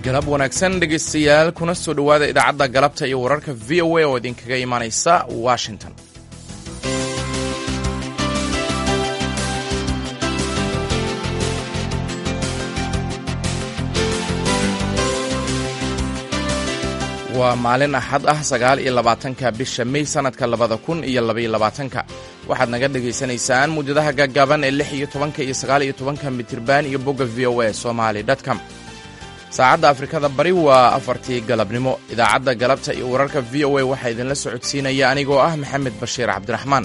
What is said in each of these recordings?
galab wanaagsan dhegaystayaal kuna soo dhowaada idaacadda galabta iyo wararka v o a oo idinkaga imaanaysa washington waa maalin axad ah sagaal iyo labaatanka bisha mey sannadka labada kun iyo labaiyo labaatanka waxaad naga dhegaysanaysaan muujadaha gaggaaban ee lix iyo tobanka iyo sagaal iyo tobanka mitirban iyo bogga v o a somali dtcom saacadda afrikada bari waa afartii galabnimo idaacadda galabta iyo wararka v o a waxaa idinla socodsiinaya anigoo ah maxamed bashiir cabdiraxmaan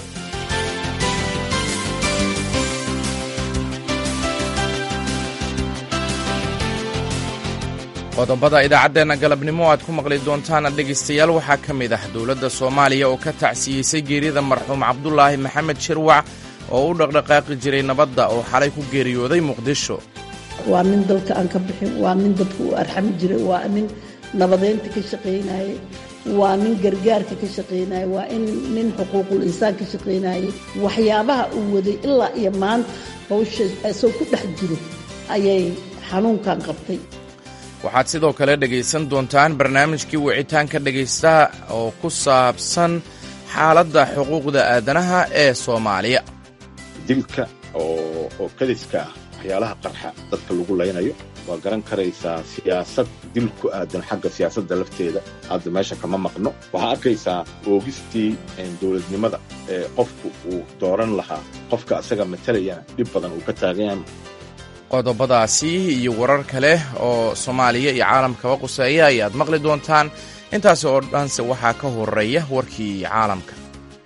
qodobada idaacaddeenna galabnimo aad ku maqli doontaan dhegaystayaal waxaa ka mid ah dowladda soomaaliya oo ka tacsiyeysay geerida marxuum cabdulaahi maxamed shirwac oo u dhaqdhaqaaqi jiray nabadda oo xalay ku geeriyooday muqdisho waa nin dalka aan ka bixin waa nin dadku u arxami jiray waa nin nabadeynta ka shaqaynayey waa nin gargaarka ka shaqaynayey waa in nin xuquuqul insaan ka shaqaynayey waxyaabaha uu waday ilaa iyo maanta hawsha isagoo ku dhex jiro ayay xanuunkan qabtay waxaad sidoo kale dhegaysan doontaan barnaamijkii wicitaanka dhegaystaha oo ku saabsan xaaladda xuquuqda aadanaha ee soomaaliya dilka oo kadiska ah waxyaalaha qarxa dadka lagu laynayo waa garan karaysaa siyaasad dil ku aadan xagga siyaasadda lafteeda hadda meesha kama maqno waxaa arkaysaa oogistii dowladnimada ee qofku uu dooran lahaa qofka asaga matalayana dhib badan uu ka taagayan qodobadaasi iyo warar kale oo soomaaliya iyo caalamkaba quseeya ayaad maqli doontaan intaasi oo dhanse waxaa ka horeeya warkii caalamka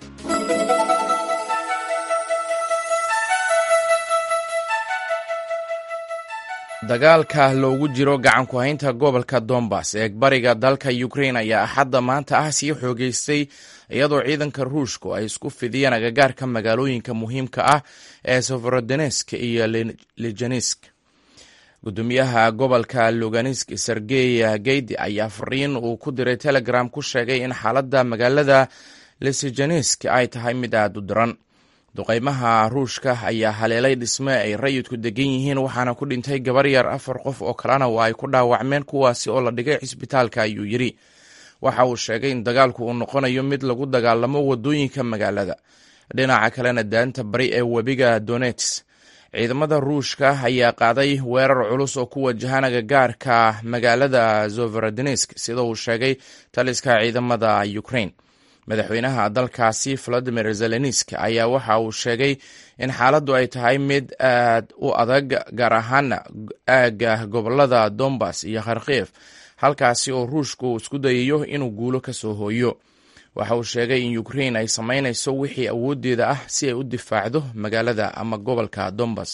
dagaalka loogu jiro gacanku haynta gobolka dombas ee bariga dalka ukrain ayaa axadda maanta ah sii xoogeystay iyadoo ciidanka ruushku ay isku fidiyeen agagaarka magaalooyinka muhiimka ah ee severodonesk iyo lijanesk gudoomiyaha gobolka luganisk sergey geydi ayaa fariin uu ku diray telegram ku sheegay in xaaladda magaalada lisijanesk ay tahay mid aada u daran duqeymaha ruushka ayaa haleelay dhisme ay rayidku degan yihiin waxaana ku dhintay gabar yar afar qof oo kalena waa ay ku dhaawacmeen kuwaasi oo la dhigay cisbitaalka ayuu yidhi waxa uu sheegay in dagaalku uu noqonayo mid lagu dagaalamo wadooyinka magaalada dhinaca kalena daanta bari ee webiga donets ciidamada ruushka ayaa qaaday weerar culus oo ku wajahan agagaarka magaalada zoverodonesk sida uu sheegay taliska ciidamada ukrain madaxweynaha dalkaasi valadimir zelensk ayaa waxa uu sheegay in xaaladdu ay tahay mid aad u adag gaar ahaana aagga gobolada dombas iyo kharkiif halkaasi oo ruushku isku dayayo inuu guulo ka soo hooyo waxa uu sheegay in ukrain ay samaynayso wixii awooddeeda ah si ay u difaacdo magaalada ama gobolka dombas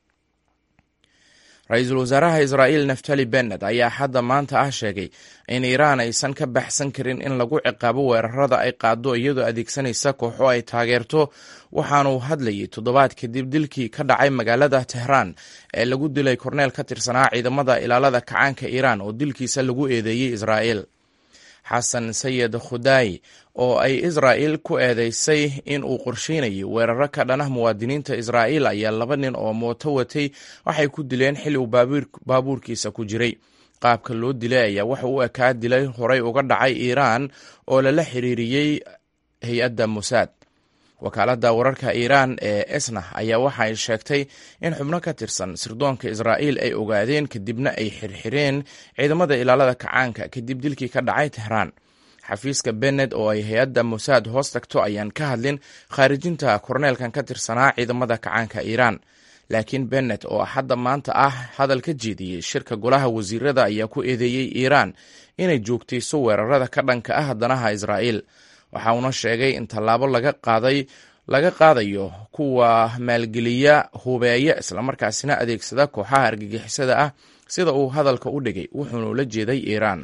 ra-iisul wasaaraha israa'iil naftali bennet ayaa xadda maanta ah sheegay in iiraan aysan ka baxsan karin in lagu ciqaabo weerarada ay qaado iyadoo adeegsanaysa kooxo ay taageerto waxaanuu hadlayay toddobaad kadib dilkii ka dhacay magaalada tehraan ee lagu dilay korneel ka tirsanaa ciidamada ilaalada kacaanka iiraan oo dilkiisa lagu eedeeyey israa'iil xasan sayid khudaay oo ay israa'iil ku eedeysay in uu qorsheynayay weeraro ka dhanah muwaadiniinta israa'iil ayaa laba nin oo mooto watay waxay ku dileen xilli uu baabuurkiisa ku jiray qaabka loo dilay ayaa waxa u ekaa dilay horey uga dhacay iiraan oo lala xiriiriyey hay-adda musaad wakaaladda wararka iiraan ee esna ayaa waxa ay sheegtay in xubno ka tirsan sirdoonka israa'iil ay ogaadeen kadibna ay xirxireen ciidamada ilaalada kacaanka kadib dilkii ka dhacay tehraan xafiiska bennet oo ay hay-adda musaad hoos tagto ayaan ka hadlin khaarijinta korneelkan ka tirsanaa ciidamada kacaanka iiraan laakiin bennet oo hadda maanta ah hadal ka jeediyey shirka golaha wasiirada ayaa ku eedeeyey iiraan inay joogtayso weerarada ka dhanka ah danaha israa'iil waxa uuna sheegay in tallaabo laga qaaday laga qaadayo kuwa maalgeliya hubeeya islamarkaasina adeegsada kooxaha argagixisada ah sida uu hadalka u dhigay wuxuuna ula jeeday iiraan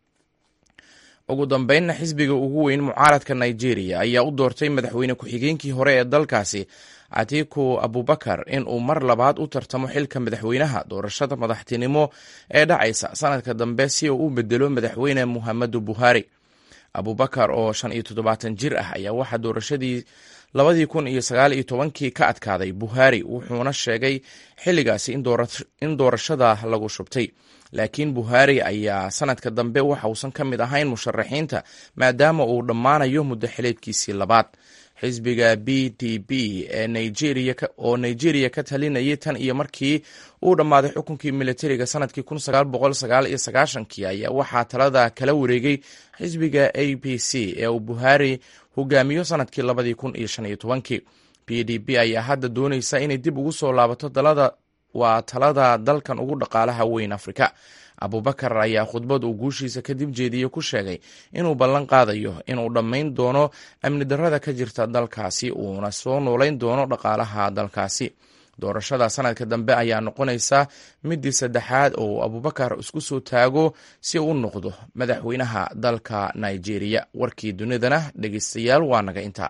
ugu dambeynna xisbiga ugu weyn mucaaradka nigeria ayaa u doortay madaxweyne ku-xigeenkii hore ee dalkaasi atiku abubakar in uu mar labaad u tartamo xilka madaxweynaha doorashada madaxtinimo ee dhacaysa sanadka dambe si uu u bedelo madaxweyne muhammadu buhari abubakar oo shan iyo toddobaatan jir ah ayaa waxaa doorashadii labadii kun iyo sagaal iyo tobankii ka adkaaday buhari wuxuuna sheegay xilligaasi in doorashada lagu shubtay laakiin buhaari ayaa sanadka dambe waxa uusan ka mid ahayn musharaxiinta maadaama uu dhammaanayo muddo xileedkiisii labaad xisbiga b d b ee nigeria oo nigeria ka talinayay tan iyo markii uu dhammaaday xukunkii militariga sanadkii kii ayaa waxaa talada kala wareegay xisbiga a b c ee uu buhaari hogaamiyo sanadkii b d b ayaa hadda doonaysa inay dib ugu soo laabato dalada waa talada dalkan ugu dhaqaalaha weyn afrika abubakar ayaa khudbad uu guushiisa kadib jeediye ku sheegay inuu ballan qaadayo inuu dhammayn doono amni darrada ka jirta dalkaasi uuna soo noolayn doono dhaqaalaha dalkaasi doorashada sanadka dambe ayaa noqonaysa midii saddexaad oo abubakar isku soo taago si uu u noqdo madaxweynaha dalka nigeria warkii dunidana dhegeystayaal waa naga inta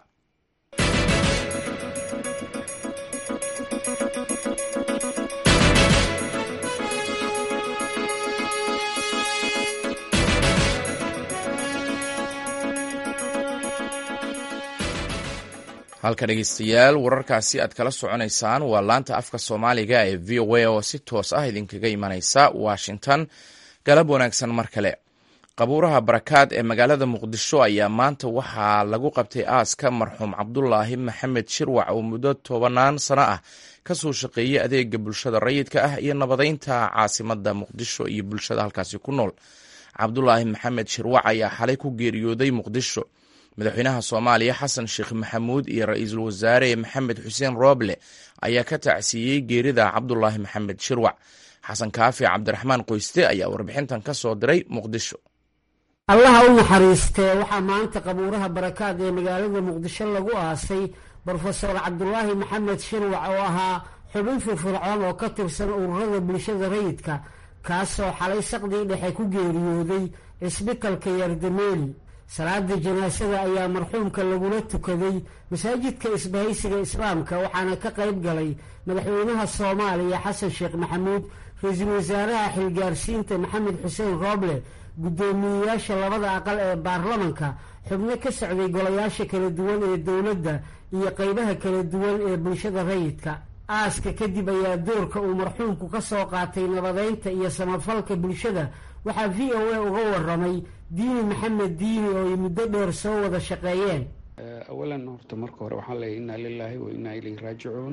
halka dhegeystayaal wararkaasi aad kala soconaysaan waa laanta afka soomaaliga ee v o a oo si toos ah idinkaga imanaysa washington galab wanaagsan mar kale qabuuraha barakaad ee magaalada muqdisho ayaa maanta waxaa lagu qabtay aaska marxuum cabdulaahi maxamed shirwac oo muddo tobanaan sano ah kasoo shaqeeyey adeega bulshada rayidka ah iyo nabadeynta caasimada muqdisho iyo bulshada halkaasi ku nool cabdulaahi maxamed shirwac ayaa xalay ku geeriyooday muqdisho madaxweynaha soomaaliya xasan sheekh maxamuud iyo ra-iisul wasaare maxamed xuseen rooble ayaa ka tacsiiyey geerida cabdulaahi maxamed shirwac xasan kaafi cabdiraxmaan qoyste ayaa warbixintan ka soo diray muqdisho allaha u naxariistee waxaa maanta qabuuraha barakaad ee magaalada muqdisho lagu aasay brofesor cabdulaahi maxamed shirwac oo ahaa xubin firfircoon oo ka tirsan ururada bulshada rayidka kaasoo xalay saqdii dhexe ku geeriyooday cisbitalka yardameeli salaada janaasada ayaa marxuumka lagula tukaday masaajidka isbahaysiga islaamka waxaana ka qayb galay madaxweynaha soomaaliya xasan sheekh maxamuud ra-iisul wasaaraha xilgaarsiinta maxamed xuseen rooble guddoomiyeyaasha labada aqal ee baarlamanka xubno ka socday golayaasha kala duwan ee dowladda iyo qeybaha kala duwan ee bulshada rayidka aaska kadib ayaa doorka uu marxuumku ka soo qaatay nabadeynta iyo samafalka bulshada waxaa v o a uga waramay diini maxamed diini oo ay muddo dheer soo wada shaqeeyeen awalan horta marka hore waxaan leeyahy inaa lilaahi wa inaa ilayhi raajicuun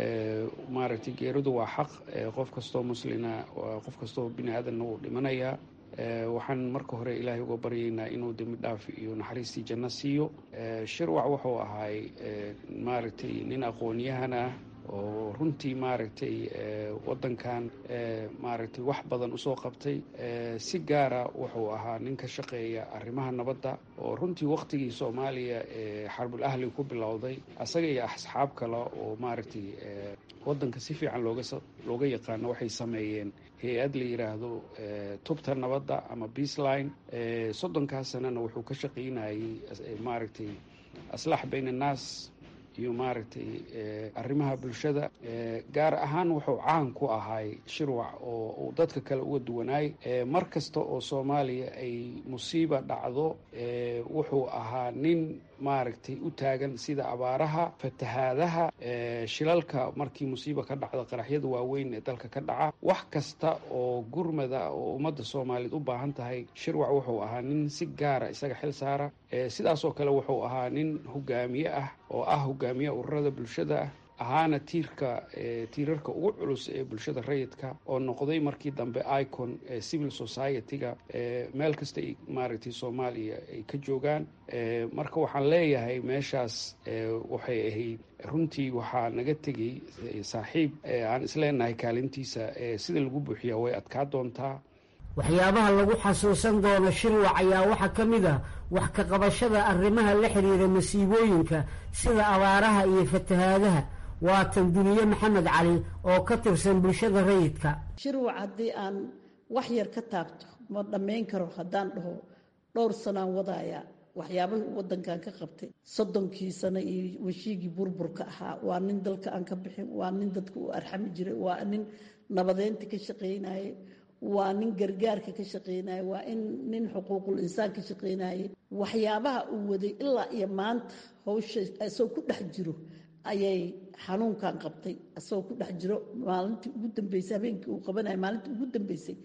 maaragtay geeridu waa xaq qof kastoo muslina qof kastoo bini aadanna wuu dhimanayaa waxaan marka hore ilaahay uga baryaynaa inuu dembi dhaaf iyo naxariistii janno siiyo shirwac wuxuu ahaay maaragtay nin aqoon-yahan ah oo runtii maaragtay waddankan maaragtay wax badan usoo qabtay si gaara wuxuu ahaa nin ka shaqeeya arrimaha nabadda oo runtii waktigii soomaaliya ee xarbul ahli ku bilowday asaga iyo asxaab kale oo maaragtay waddanka si fiican looga looga yaqaano waxay sameeyeen hay-ad la yidhaahdo tubta nabadda ama beaceline soddonkaas sanana wuxuu ka shaqaynayay maaragtay aslax bayn annaas iyo maaragtay arrimaha bulshada gaar ahaan wuxuu caan ku ahay shirwac oo uu dadka kale uga duwanaay mar kasta oo soomaaliya ay musiiba dhacdo wuxuu ahaa nin maaragtay u taagan sida abaaraha fatahaadaha shilalka markii musiiba ka dhacda qaraxyada waaweyn ee dalka ka dhaca wax kasta oo gurmada oo ummadda soomaaliyeed u baahan tahay shirwac wuxuu ahaa nin si gaara isaga xil saara sidaasoo kale wuxuu ahaa nin hogaamiye ah oo ah hogaamiye ururada bulshada ah ahaana tiirka tiirarka ugu culus ee bulshada rayidka oo noqday markii dambe icon civil society-ga meel kasta maaragtay soomaaliya ay ka joogaan marka waxaan leeyahay meeshaas waxay ahayd runtii waxaa naga tegey saaxiib aan isleenahay kaalintiisa sida lagu buuxiyaa way adkaa doontaa waxyaabaha lagu xasuusan doono shirwac ayaa waxaa ka mid ah wax ka qabashada arrimaha la xiriira masiibooyinka sida abaaraha iyo fatahaadaha waatan duniye maxamed cali oo ka tirsan bulshada rayidka shirwac haddii aan wax yar ka taabto ma dhammayn karo haddaan dhaho dhowr sanaan wadaaya waxyaabahii waddankan ka qabtay soddonkii sano iyo weshiigii burburka ahaa waa nin dalka aan ka bixin waa nin dadka u arxami jiray waa nin nabadeynta ka shaqaynaye waa nin gargaarka ka shaqaynaye waa in nin xuquuqul insaan ka shaqaynaye waxyaabaha uu waday ilaa iyo maanta hawsha isagoo ku dhex jiro ayay xanuunkan qabtay isagoo ku dhex jiro maalintii ugu dambeysay habeenkii uu qabanaya maalintii ugu dambeysay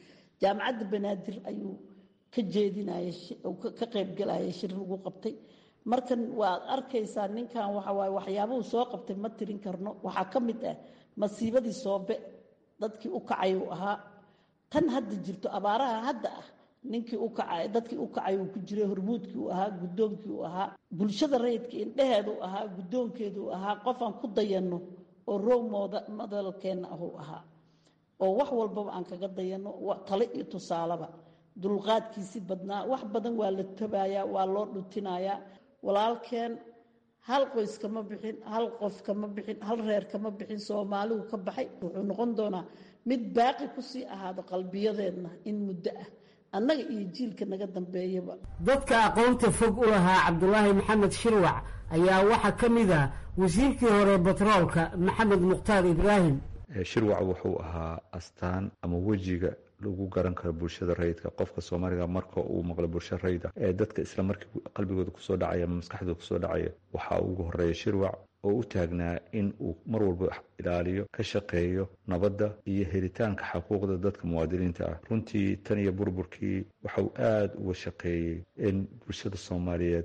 jaamacadda banaadir ayuu ka jeedinaya ka qaybgalaya shir lagu qabtay markan waad arkaysaa ninkan waxa waaye waxyaabuhu soo qabtay ma tirin karno waxaa ka mid ah masiibadii soobe dadkii u kacay uu ahaa tan hadda jirto abaaraha hadda ah ninkii u kacay dadkii u kacay uu ku jiray hormuudkii uu ahaa guddoonkii uu ahaa bulshada rayidka indheheedu ahaa guddoonkeedu ahaa qofaan ku dayanno oo row madalkeenna ahuu ahaa oo wax walbaba aan kaga dayanno tale iyo tusaaleba dulqaadkiisi badnaa wax badan waa la tabayaa waa loo dhutinayaa walaalkeen hal qoys kama bixin hal qof kama bixin hal reer kama bixin soomaaligu ka baxay wuxuu noqon doonaa mid baaqi kusii ahaado qalbiyadeedna in muddo ah annaga iyo jiilka naga dambeeyaba dadka aqoonta fog u lahaa cabdulaahi maxamed shirwac ayaa waxaa ka mid ah wasiirkii hore batroolka maxamed mukhtaar ibraahim shirwac wuxuu ahaa astaan ama wejiga lagu garan karo bulshada rayidka qofka soomaaliga marka uu maqlo bulsho rayida ee dadka isla markii qalbigooda kusoo dhacaya ama maskaxdooda kusoo dhacaya waxaa ugu horeeya shirwac oo u taagnaa in uu mar walba ilaaliyo ka shaqeeyo nabadda iyo helitaanka xaquuqda dadka muwaadiniinta ah runtii tan iyo burburkii waxauu aada uga shaqeeyey in bulshada soomaaliyeed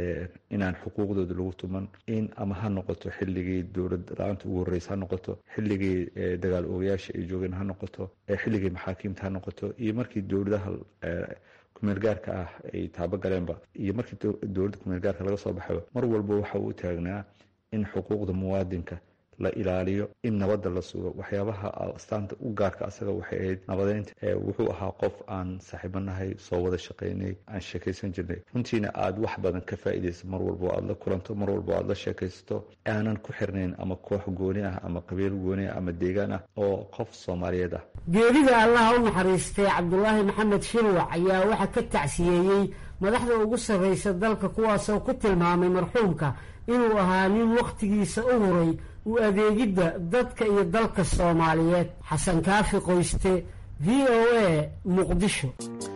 inaan xuquuqdooda lagu tuman in ama ha noqoto xilligii dowlad la-aanta ugu horreysa ha noqoto xilligii dagaal oogayaasha ay joogeen ha noqoto xilligii maxaakiimta ha noqoto iyo markii dowladaha kumeel gaarka ah ay taabo galeenba iyo markii dowladda kumeel gaarka laga soo baxayba mar walba waxa uu u taagnaa in xuquuqda muwaadinka la ilaaliyo in nabadda la sugo waxyaabaha astaanta u gaarka asaga waxay ahayd nabadeynta wuxuu ahaa qof aan saaxiibanahay soo wada shaqaynay aan sheekaysan jirnay runtiina aada wax badan ka faa'iidaysa mar walbo aada la kulanto mar walbo aada la sheekaysato aanan ku xirnayn ama koox gooni ah ama qabiil gooni ah ama deegaan ah oo qof soomaaliyeed ah geerida allaha u naxariistay cabdulaahi maxamed shirwac ayaa waxaa ka tacsiyeeyey madaxda ugu sarraysa dalka kuwaasoo ku tilmaamay marxuumka inuu ahaa nin wakhtigiisa u huray u adeegidda dadka iyo dalka soomaaliyeed xasan kaafi qoyste v o a muqdisho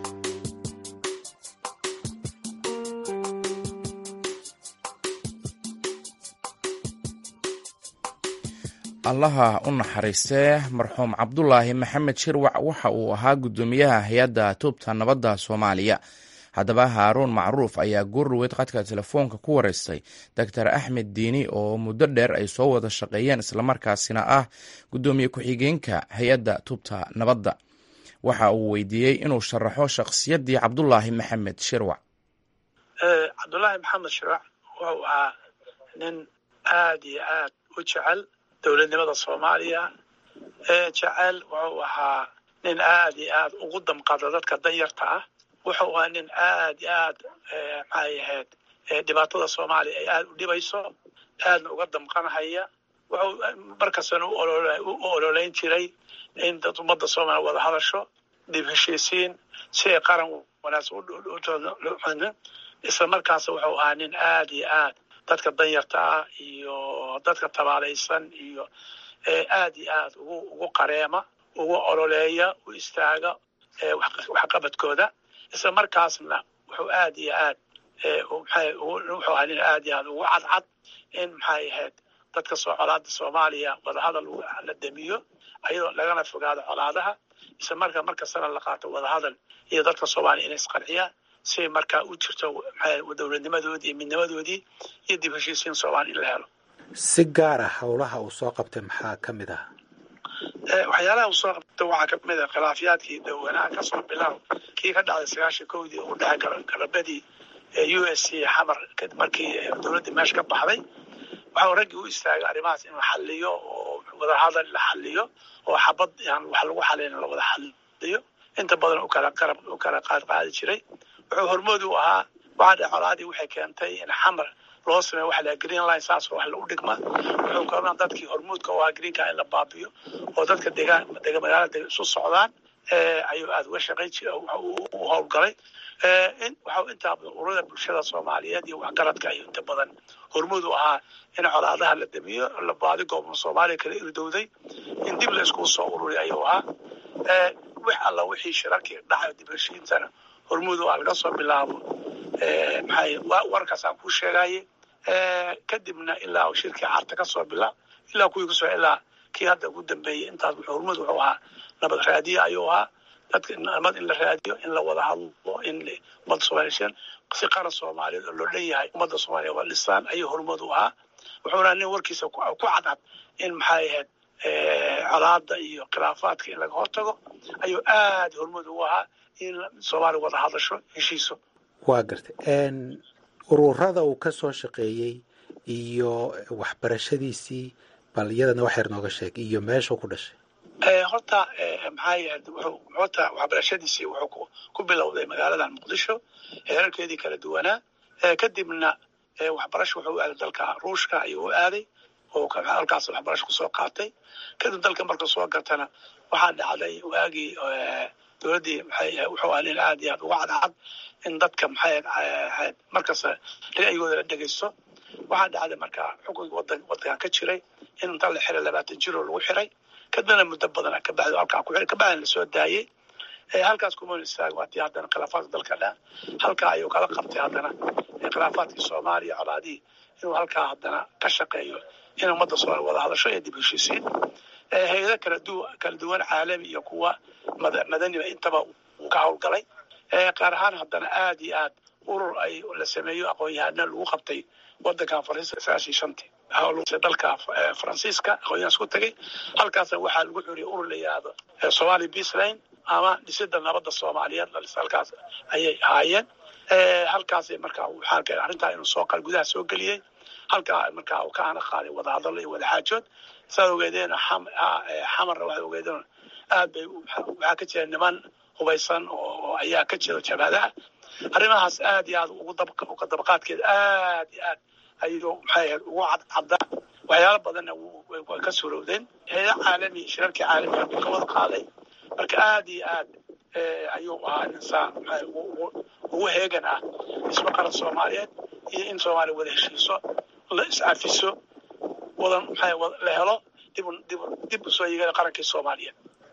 allaha u naxariistee marxuum cabdulaahi maxamed shirwac waxa uu ahaa guddoomiyaha hay-adda tuubta nabadda soomaaliya haddaba haaruun macruuf ayaa goorluweyd qadka telefoonka ku wareystay doctor axmed diini oo muddo dheer ay soo wada shaqeeyeen islamarkaasina ah guddoomiye ku-xigeenka hay-adda tubta nabadda waxa uu weydiiyey inuu sharaxo shakhsiyaddii cabdulaahi maxamed shirwac cabdulaahi maxamed shirwac wuxuu ahaa nin aad iyo aad u jecel dowladnimada soomaaliya ee jecel wuxuu ahaa nin aad iyo aad ugu damqada dadka danyarta ah wuxuu ahaa nin aad iyo aad maxay ahayd dhibaatada soomaaliya ay aada u dhibayso aadna uga damqanhaya wuxuu markastana u ololeyn jiray in dad ummadda soomaaliya wada hadasho dib heshiisiin si ay qaran wanaagsan isla markaas wuxuu ahaa nin aad iyo aad dadka danyarta ah iyo dadka tabaalaysan iyo aad iyo aad ugu ugu qareema ugu ololeeya u istaaga waxqabadkooda isla markaasna wuxuu aad iyo aad wuxuu ahaa nin aad iyo aad ugu cadcad in maxay ahayd dadka soo colaada soomaaliya wadahadal la damiyo ayadoo lagana fogaado colaadaha isla markaa markastana la qaato wadahadal iyo dadka soomaaliya inay isqarxiyaan si markaa u jirto dowladnimadoodii iyo midnimadoodii iyo dib heshiisiin soomaaliya in la helo si gaar ah howlaha uu soo qabtay maxaa ka mid ah waxyaalaha uu soo qabta waxaa kamid ah khilaafyaadkii dawanaha kasoo bilaab kii ka dhacday sagaashan kowdii u dhexay galabadii u s c xamar markii dowladdii meesha ka baxday waxau raggii u istaagay arrimahaas in la xaliyo oo wadahadal la xaliyo oo xabad aan wax lagu xalin la wada xaliyo inta badan ukala qarab u kala qaad qaadi jiray wuxuu hormood u ahaa waxaa dhe colaadii waxay keentay in xamar loo sameeyo waxa la green line saas wax lagu dhigma wuxuu kalona dadkii hormuudka u ahaa greenka in la baabiyo oo dadka degaan dega magaalada isu socdaan ayuu aada uga shaqayn jira u howlgalay waxau intaa badan ururada bulshada soomaaliyeed iyo waxgaradka iyo inta badan hormuud u ahaa in colaadaha la damiyo la baadi goobna soomaaliya kala irdowday in dib la iskugu soo ururiy ayuu ahaa wix alla wixii shirarkii dhacay dib heshiintana hormuud u ah laga soo bilaabo maxay warkaas aan kuu sheegaye kadibna ilaa shirkii carta ka soo bilaab ilaa kuwii kusoo ilaa kii hadda ugu dambeeyey intaas wuxuu hormuud wuxuu ahaa nabad raadiye ayuu ahaa dadka nabad in la raadiyo in la wada hadlo in ummadda soomaliya si qaran soomaaliyeed oo loo dhan yahay ummadda soomaaliya waa dhisaan ayuu horumad u ahaa wuxuuna nin warkiisa ku cadcad in maxay ahayd colaada iyo khilaafaadka in laga hortago ayuu aad horumad ugu ahaa in soomaaliya wada hadasho heshiiso waa gartay ururada uu ka soo shaqeeyey iyo waxbarashadiisii bal iyadana wax yar nooga sheeg iyo meeshuu ku dhashay horta maxay ahayd wuxuu horta waxbarashadiisii wuxuu ku bilowday magaaladan muqdisho heerarkeedii kala duwanaa kadibna waxbarasho wuxuu u aaday dalka ruushka ayuu u aaday oo halkaas waxbarasho kusoo qaatay kadib dalka marka soo gartana waxaa dhacday waagii dowladdii maxay wuxuu ahaa nin aad iyo aad uga cadcad in dadka maxay ahayd markasta ra'yigooda la dhegaysto waxaa dhacday marka xukunkii wadan wadankan ka jiray in inta la xiray labaatan jiroo lagu xiray kadibna muddo badan kabacdi halkaa ku xiray kabacdina lasoo daayey halkaas kuma istaag waatii haddana khilaafaadka dalka dha halkaa ayuu kala qabtay haddana khilaafaadkii soomaaliya colaadihii inuu halkaa haddana ka shaqeeyo in ummadda soomaaliya wada hadasho iyo dib heshiisiin hay-ado kala du kala duwan caalami iyo kuwa madaniba intaba uu ka howlgalay qaar ahaan haddana aad iyo aad urur ay la sameeyo aqoon-yahana lagu qabtay wadankan faransiiska sagaashii shantii dalka faransiiska aqoonyahan isku tagay halkaasna waxaa lagu xuriyay urur la yidhaahdo somali peaceline ama dhisida nabadda soomaaliyeed halkaas ayay ahaayeen halkaasay markaa waxaa keenay arrintaa inuu soo qal gudaha soo geliyey halkaa markaa uu ka ana qaaday wadahadallo iyo wadaxaajood saad ogeedeen xamarna waxay ogeedeen aad bay waxaa ka jira niman hubaysan oo ayaa ka jira jabhadaha arrimahaas aad iyo aad ugu uga dabaqaadkeeda aad iyo aad ayuu maxay ahayd ugu cadcaddaa waxyaalo badanna way ka surowdeen heeda caalami shirarkii caalamiga buu ka wada qaaday marka aad iyo aad ayuu ahaa insaan ugu heegan ah dhismo qaran soomaaliyeed iyo in soomaaliya wada heshiiso la iscafiso wadan maxay la helo dib dib dib usoo yigana qarankii soomaaliyeed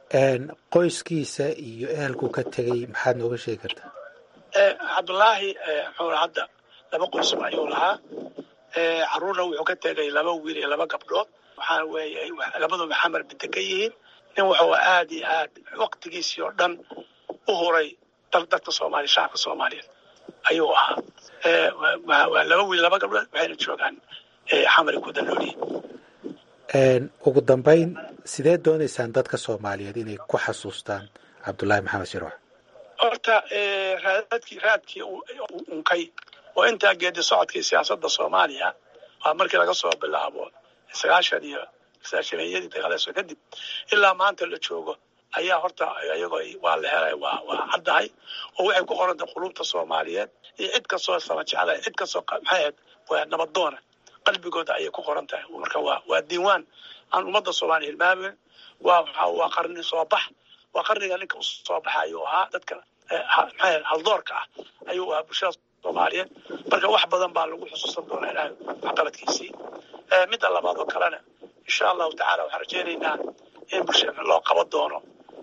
qoyskiisa iyo ehelku ka tegey maxaad nooga sheegi kartaa cabdullaahi muxuu hadda laba qoysba ayuu lahaa caruurna wuxuu ka tegay laba wiil iyo laba gabdhood waxaa weeye labaduba xamar bidda ka yihiin nin wuxuu aad iyo aad waqtigiisii oo dhan u huray dadka soomaaliya shacabka soomaaliyeed ayuu ahaa waa laba wiil laba gabdhood waxayna joogaan xamari ku danooliyin ugu dambayn sidee doonaysaan dadka soomaaliyeed inay ku xasuustaan cabdullaahi maxamed shirwax horta raadadkii raadkii unkay oo intaa geedi socodkii siyaasadda soomaaliya waa markii laga soo bilaabo sagaashan iyo sagaashameeyadii dagaaleeso kadib ilaa maanta la joogo ayaa horta iyagoo waa la helay waa waa caddahay oo waxay ku qorantay qulubta soomaaliyeed iyo cid kastoo sama jeclay cid kastoo maxay ahayd waa nabadoona qalbigooda ayay ku qoran tahay marka waa waa diiwaan aan ummadda soomaaliya hilmaamin waa waa qarni soo bax waa qarniga ninka usoo baxa ayuu ahaa dadka maxay haldoorka ah ayuu ahaa bulshada soomaaliyeed marka wax badan baa lagu xusuusan doonaa ilahay waxqabadkiisii midda labaad oo kalena insha allahu tacala waxaan rajaynaynaa in bulshada loo qaban doono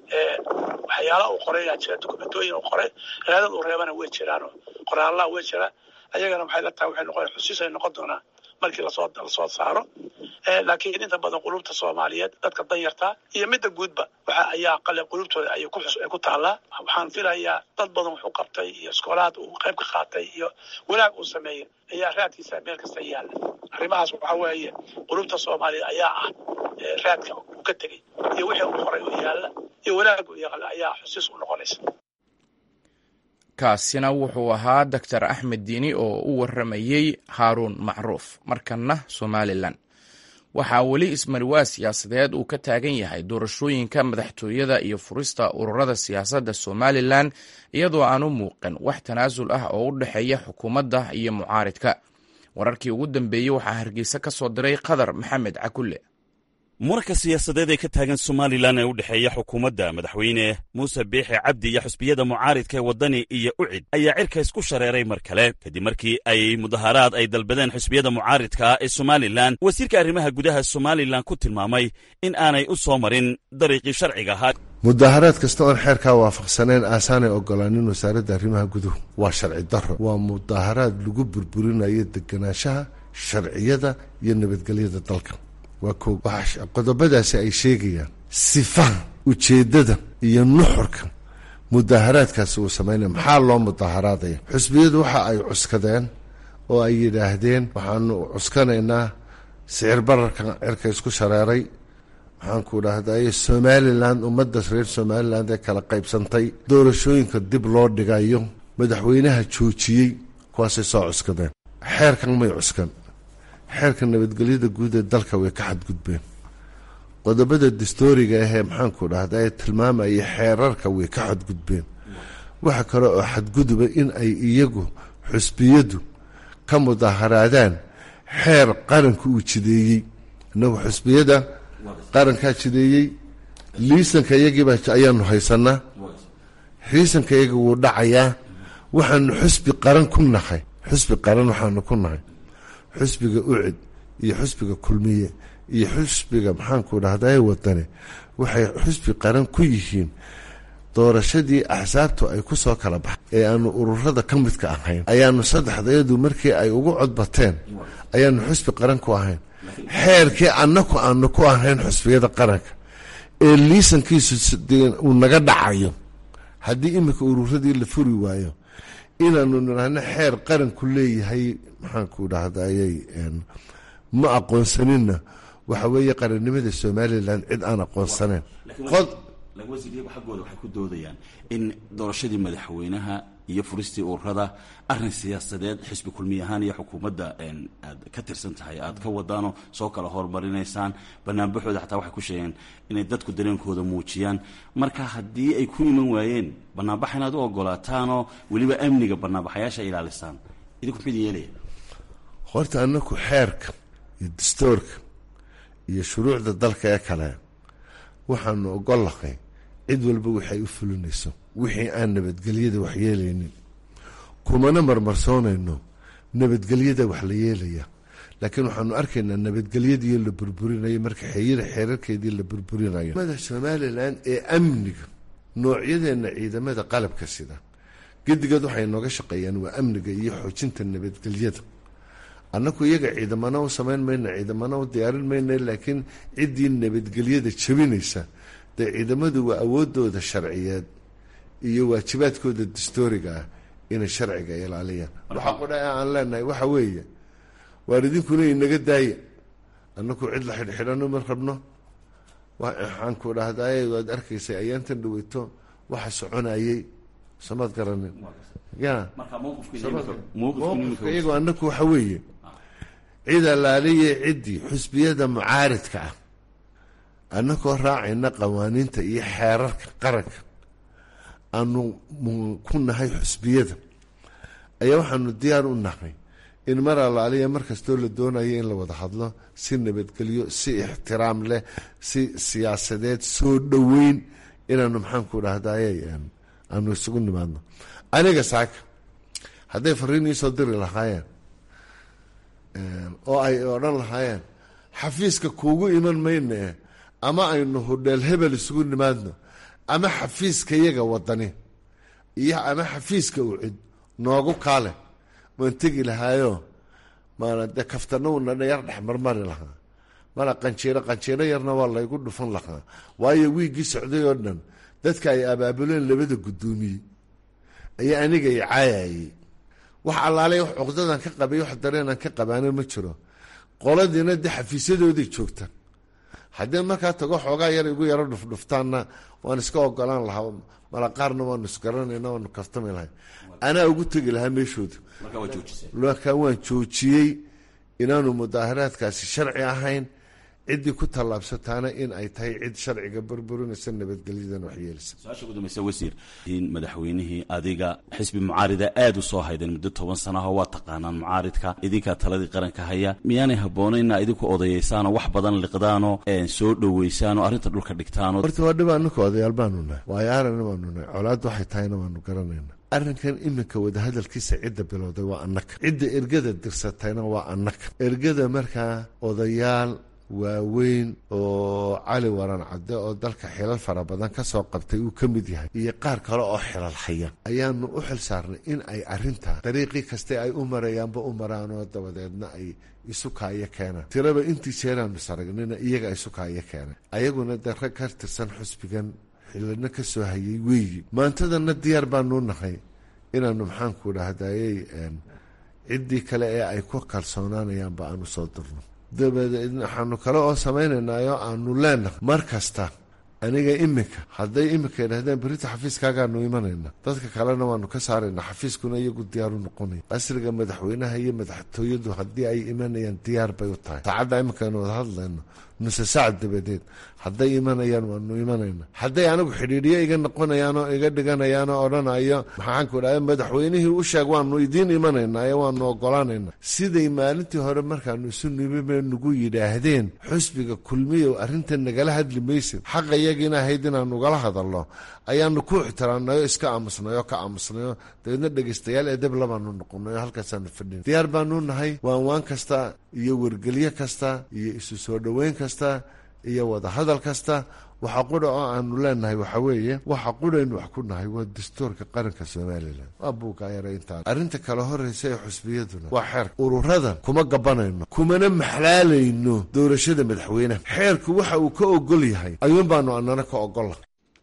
waxyaala uu qoray yaa jira dokumentooyin uu qoray raadad uu reebana way jiraan qoraallaha way jiraan ayagana waxay la tahay waxay noqon xusiis ay noqon doonaa markii lasoo lasoo saaro laakiin inta badan qulubta soomaaliyeed dadka danyarta iyo midda guudba waxa ayaa qale qulubtooda ayay ku xus ay ku taallaa waxaan filayaa dad badan wax u qabtay iyo iskoolaad uu qayb ka qaatay iyo wanaag uu sameeyey ayaa raadkiisa meel kasta yaalla arrimahaas waxa weeye qulubta soomaaliyeed ayaa ah raadka uu ka tegey iyo wixii uu qoray oo yaalla iyo wanaag uu yaqla ayaa xusiis u noqonaysa kaasina wuxuu ahaa doctor axmed diini oo u warramayey haaruun macruuf markanna somalilan waxaa weli ismariwaa siyaasadeed uu ka taagan yahay doorashooyinka madaxtooyada iyo furista ururada siyaasadda somalilan iyadoo aan u muuqan wax tanaasul ah oo u dhexeeya xukuumadda iyo mucaaridka wararkii ugu dambeeyey waxaa hargeysa ka soo diray qadar maxamed cakulle muranka siyaasadeed ee ka taagan somalilan ee u dhexeeya xukuumadda madaxweyne muuse biixi cabdi iyo xusbiyada mucaaridka ee waddani iyo ucid ayaa cirka isku shareeray mar kale kadib markii ay mudaharaad ay dalbadeen xusbiyada mucaaridka ee somalilan wasiirka arrimaha gudaha somalilan ku tilmaamay in aanay u soo marin dariiqii sharciga ahaa mudaharaad kasta oon xeerkaa waafaqsaneen aasaanay ogolaanin wasaaradda arrimaha guduhu waa sharci darro waa mudaharaad lagu burburinayo deganaanshaha sharciyada iyo nabadgelyada dalka waa ko waxaa qodobadaasi ay sheegayaan sifaha ujeeddada iyo nuxurka mudaaharaadkaasi uu samaynaya maxaa loo mudaaharaadaya xusbiyadu waxa ay cuskadeen oo ay yidhaahdeen waxaanu cuskanaynaa sicir bararkan cirka isku shareeray maxaanku dhahday somalilan ummadda reer somaliland ee kala qaybsantay doorashooyinka dib loo dhigayo madaxweynaha joojiyey kuwaasay soo cuskadeen xeerkan may cuskan xeerka nabadgelyada guud ee dalka way ka xadgudbeen qodobada dastooriga ahee maxaanku dhahda ee tilmaamaya xeerarka way ka xadgudbeen waxa kale oo xadguduba in ay iyagu xusbiyadu ka mudaaharaadaan xeer qaranka uu jideeyey inagu xusbiyada qarankaa jideeyey liisanka iyagiiba ayaanu haysanaa liisanka iyaga wuu dhacayaa waxaanu xusbi qaran ku nahay xusbi qaran waxaanu ku nahay xusbiga ucid iyo xusbiga kulmiye iyo xusbiga maxaanku dhahdae wadane waxay xusbi qaran ku yihiin doorashadii axsaabtu ay ku soo kala baxay ee aanu ururada ka midka ahayn ayaanu saddexdayadu markii ay ugu codbateen ayaanu xusbi qaran ku ahayn xeerkii annaku aanu ku ahayn xusbiyada qaranka ee liisankiisu uu naga dhacayo haddii iminka ururadii la furi waayo inaanu nidhaahno xeer qaranku leeyahay maxaanku dhahdaayey ma aqoonsaninna waxa weeye qarannimada somalilan cid aan aqoonsaneyn lawasiir iyagu xaggooda waxay ku doodayaan in doorashadii madaxweynaha iyo furistii ururada arrin siyaasadeed xisbi kulmiy ahaan iyo xukuumadda aad ka tirsan tahay aad ka wadaanoo soo kala hormarinaysaan banaanbaxooda xataa waxay ku sheegeen inay dadku dareenkooda muujiyaan marka haddii ay ku iman waayeen banaanbax inaad u ogolaataanoo weliba amniga banaanbaxayaasha ilaalisaan idinku mid yeelaya horta anaku xeerka iyo dastoorka iyo shuruucda dalka ee kale waxaanu ogollahay cid walba waxay u fulinayso wixii aan nabadgelyada wax yeelaynin kumana marmarsoonayno nabadgelyada wax la yeelaya laakiin waxaanu arkaynaa nabadgelyadii la burburinayo marka xeyira xeerarkeedii la burburinayo mada somalilan ee amniga noocyadeena ciidamada qalabka sida gedigood waxay nooga shaqeeyaan waa amniga iyo xoojinta nabadgelyada annaku iyaga ciidamana u samayn mayna ciidamana u diyaarin mayna laakiin ciddii nabadgelyada jabinaysa dee ciidamadu waa awoodooda sharciyeed iyo waajibaadkooda dastooriga ah inay sharciga ilaaliyaan waxa qudha aan leenahay waxa weeye waar idinkuna inaga daaya annaku cid la xidhxidhano ma rabno waxaan ku dhahdaye waad arkaysay ayaantan dhaweyto waxa soconayay samaad garanin ya mowqifka iyagoo annaku waxa weeye cid allaaliye ciddii xusbiyada mucaaridka ah annakoo raacayna qawaaniinta iyo xeerarka qaranka aanu ku nahay xusbiyada ayaa waxaanu diyaar u nahay in mar allaaliya mar kastoo la doonayo in la wada hadlo si nabadgelyo si ixtiraam leh si siyaasadeed soo dhoweyn inaanu maxaanku dhahdaye aanu isugu nimaadno aniga saaka hadday fariin iisoo diri lahaayeen oo ay odhan lahaayeen xafiiska kuugu iman mayne ama aynu hudheel hebel isugu nimaadno ama xafiiska yaga wadani iyo ama xafiiska ucid noogu kaale waan tegi lahaayo maana dee kaftana uuna yar dhex marmari lahaa mala qanjiiro qanjiiro yarna waa laygu dhufan lahaa waayo wiiggii socday oo dhan dadka ay abaabuleen labada guddoomiye ayaa aniga i caayayey wax allaalay wax cuqdadan ka qabay wax dareenan ka qabaana ma jiro qoladiina dee xafiisyadooday joogta haddii markaa tago xoogaa yar igu yaro dhufdhuftaanna waan iska ogolaan lahaa mala qaarna waanu isgaranayna waanu kaftami lahay anaa ugu tegi lahaa meeshooda markaa waan joojiyey inaanu mudaaharaadkaasi sharci ahayn ciddii ku tallaabsataana in ay tahay cid sharciga burburinaysa nabadgelyadan waxyeelisa su-aasha ugu dambaysa wasiir in madaxweynihii adiga xisbi mucaarida aada u soo haydeen muddo toban sanaho waa taqaanaan mucaaridka idinkaa taladii qaranka haya miyaanay habboona inaa idinku odayaysaanoo wax badan liqdaanoo soo dhoweysaanoo arrinta dhulka dhigtaanoo horta waa dhib anaka odayaal baanu nahay waayo aragna waanu nahay colaad waxay tahayna waanu garanayna arrinkan iminka wadahadalkiisa cidda bilowday waa annaka cidda ergada dirsatayna waa annaka ergada markaa odayaal waaweyn oo cali waran cadde oo dalka xilal fara badan ka soo qabtay uu ka mid yahay iyo qaar kale oo xilal haya ayaanu u xil saarnay in ay arrintaa dariiqii kaste ay u marayaanba u maraanoo dabadeedna ay isu kaayo keenaan tiraba intii jeeraanu saragnina iyaga isu kaayo keenay ayaguna dee rag ka tirsan xusbigan xilana ka soo hayay weeyi maantadana diyaar baanu nahay inaanu maxaanku dhahdaayey ciddii kale ee ay ku kalsoonaanayaanba aanu soo dirno dabadeed waxaanu kale oo samaynaynaayo aanu leenahay mar kasta aniga iminka hadday iminka idhahdeen berita xafiiskaagaanu imanayna dadka kalena waanu ka saarayna xafiiskuna iyagu diyaaru noqonaya asriga madaxweynaha iyo madaxtooyadu haddii ay imanayaan diyaar bay u tahay saacadda iminkaanu wada hadlayno nuse saac dabadeed hadday imanayaan waanu imanayna hadday anigu xidhiidhiyo iga noqonayaanoo iga dhiganayaanoo odhanayo maxaanku dhaha madaxweynihii u sheeg waanu idiin imanaynayo waanu ogolaanayna siday maalintii hore markaanu isu nimime nagu yidhaahdeen xusbiga kulmiyow arrintan nagala hadli maysid xaqa yagiina ahayd inaanu ugala hadalno ayaanu ku ixtiraamnayo iska aamusnayo ka aamusnayo dabeedna dhegaystayaal edeb labaanu noqonayo halkaasaanu fadhin diyaar baanu nahay waan waan kasta iyo wargelyo kasta iyo isu soo dhoweyn kasta iyo wadahadal kasta waxa qudha oo aanu leenahay waxa weeye waxa qudhaynu wax ku nahay waa dastuurka qaranka somalilan waa buugaayara intaa arrinta kale horeysa ee xusbiyaduna waa xeerka ururadan kuma gabanayno kumana maxlaalayno doorashada madaxweyneha xeerku waxa uu ka ogol yahay ayuun baanu anana ka ogolla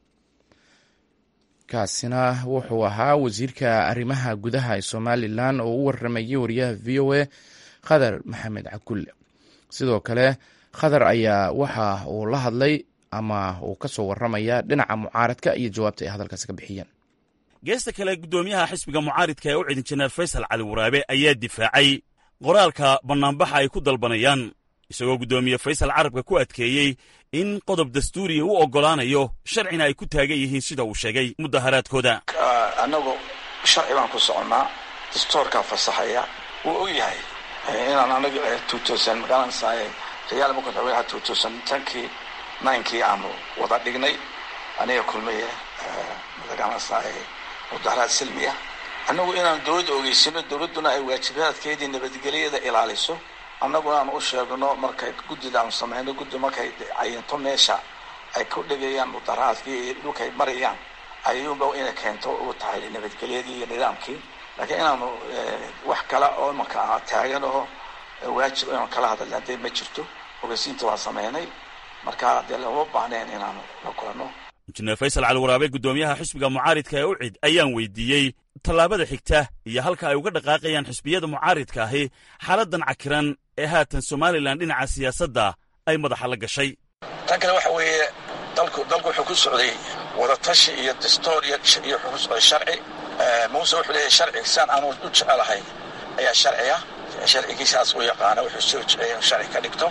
kaasina wuxuu ahaa wasiirka arrimaha gudaha ee somalilan oo u waramayay wariyaha v o a khadar maxamed cakulle sidoo kale khadar ayaa waxa uu la hadlay ama uu ka soo waramaya dhinaca mucaaradka iyo jawaabta ay hadalkaasi ka bixiyeen geesta kale guddoomiyaha xisbiga mucaaridka ee u cidin jeneral faysal cali waraabe ayaa difaacay qoraalka bannaanbaxa ay ku dalbanayaan isagoo guddoomiye faysal carabka ku adkeeyey in qodob dastuuriya u oggolaanayo sharcina ay ku taagan yihiin sida uu sheegay mudaharaadkooda annagu sharci baan ku soconnaa dastuurkaa fasaxaya wuu og yahay inaan anaga magaranaysaay rayaal marka madaxweynaha two thousand tenkii ninkii aanu wada dhignay aniga kulmiye magaranaysaay mudaharaad silmiya annagu inaan dowladda ogeysino dowladduna ay waajibaadkeedii nabadgelyada ilaaliso annaguna aan u sheegno markay guddida aanu samayno guddi markay cayinto meesha ay ku dhigayaan mudaharaadkii iyo dhulkay marayaan ayuunba inay keento u tahay nabadgelyadii iyo nidaamkii laakiin inaanu wax kale oo imanka taagan oo waajib inaanu kala hadalna dee ma jirto ogeysiinta waa samaynay marka dee lama baahneen inaanu la kulano injineer faysal cali waraabe guddoomiyaha xisbiga mucaaridka ee ucid ayaan weydiiyey tallaabada xigta iyo halka ay uga dhaqaaqayaan xisbiyada mucaaridka ahi xaaladdan cakiran ee haatan somalilan dhinaca siyaasadda ay madaxa la gashay tan kale waxa weeye dalku dalku wuxuu ku socday wadatashi iyo dastuur iyo iyo wuxuu ku socday sharci muuse wuxuu leeyahay sharci saan aanu u jecelahay ayaa sharciya sharcigiisaas u yaqaana wuxuu soo jeceyay inuu sharci ka dhigto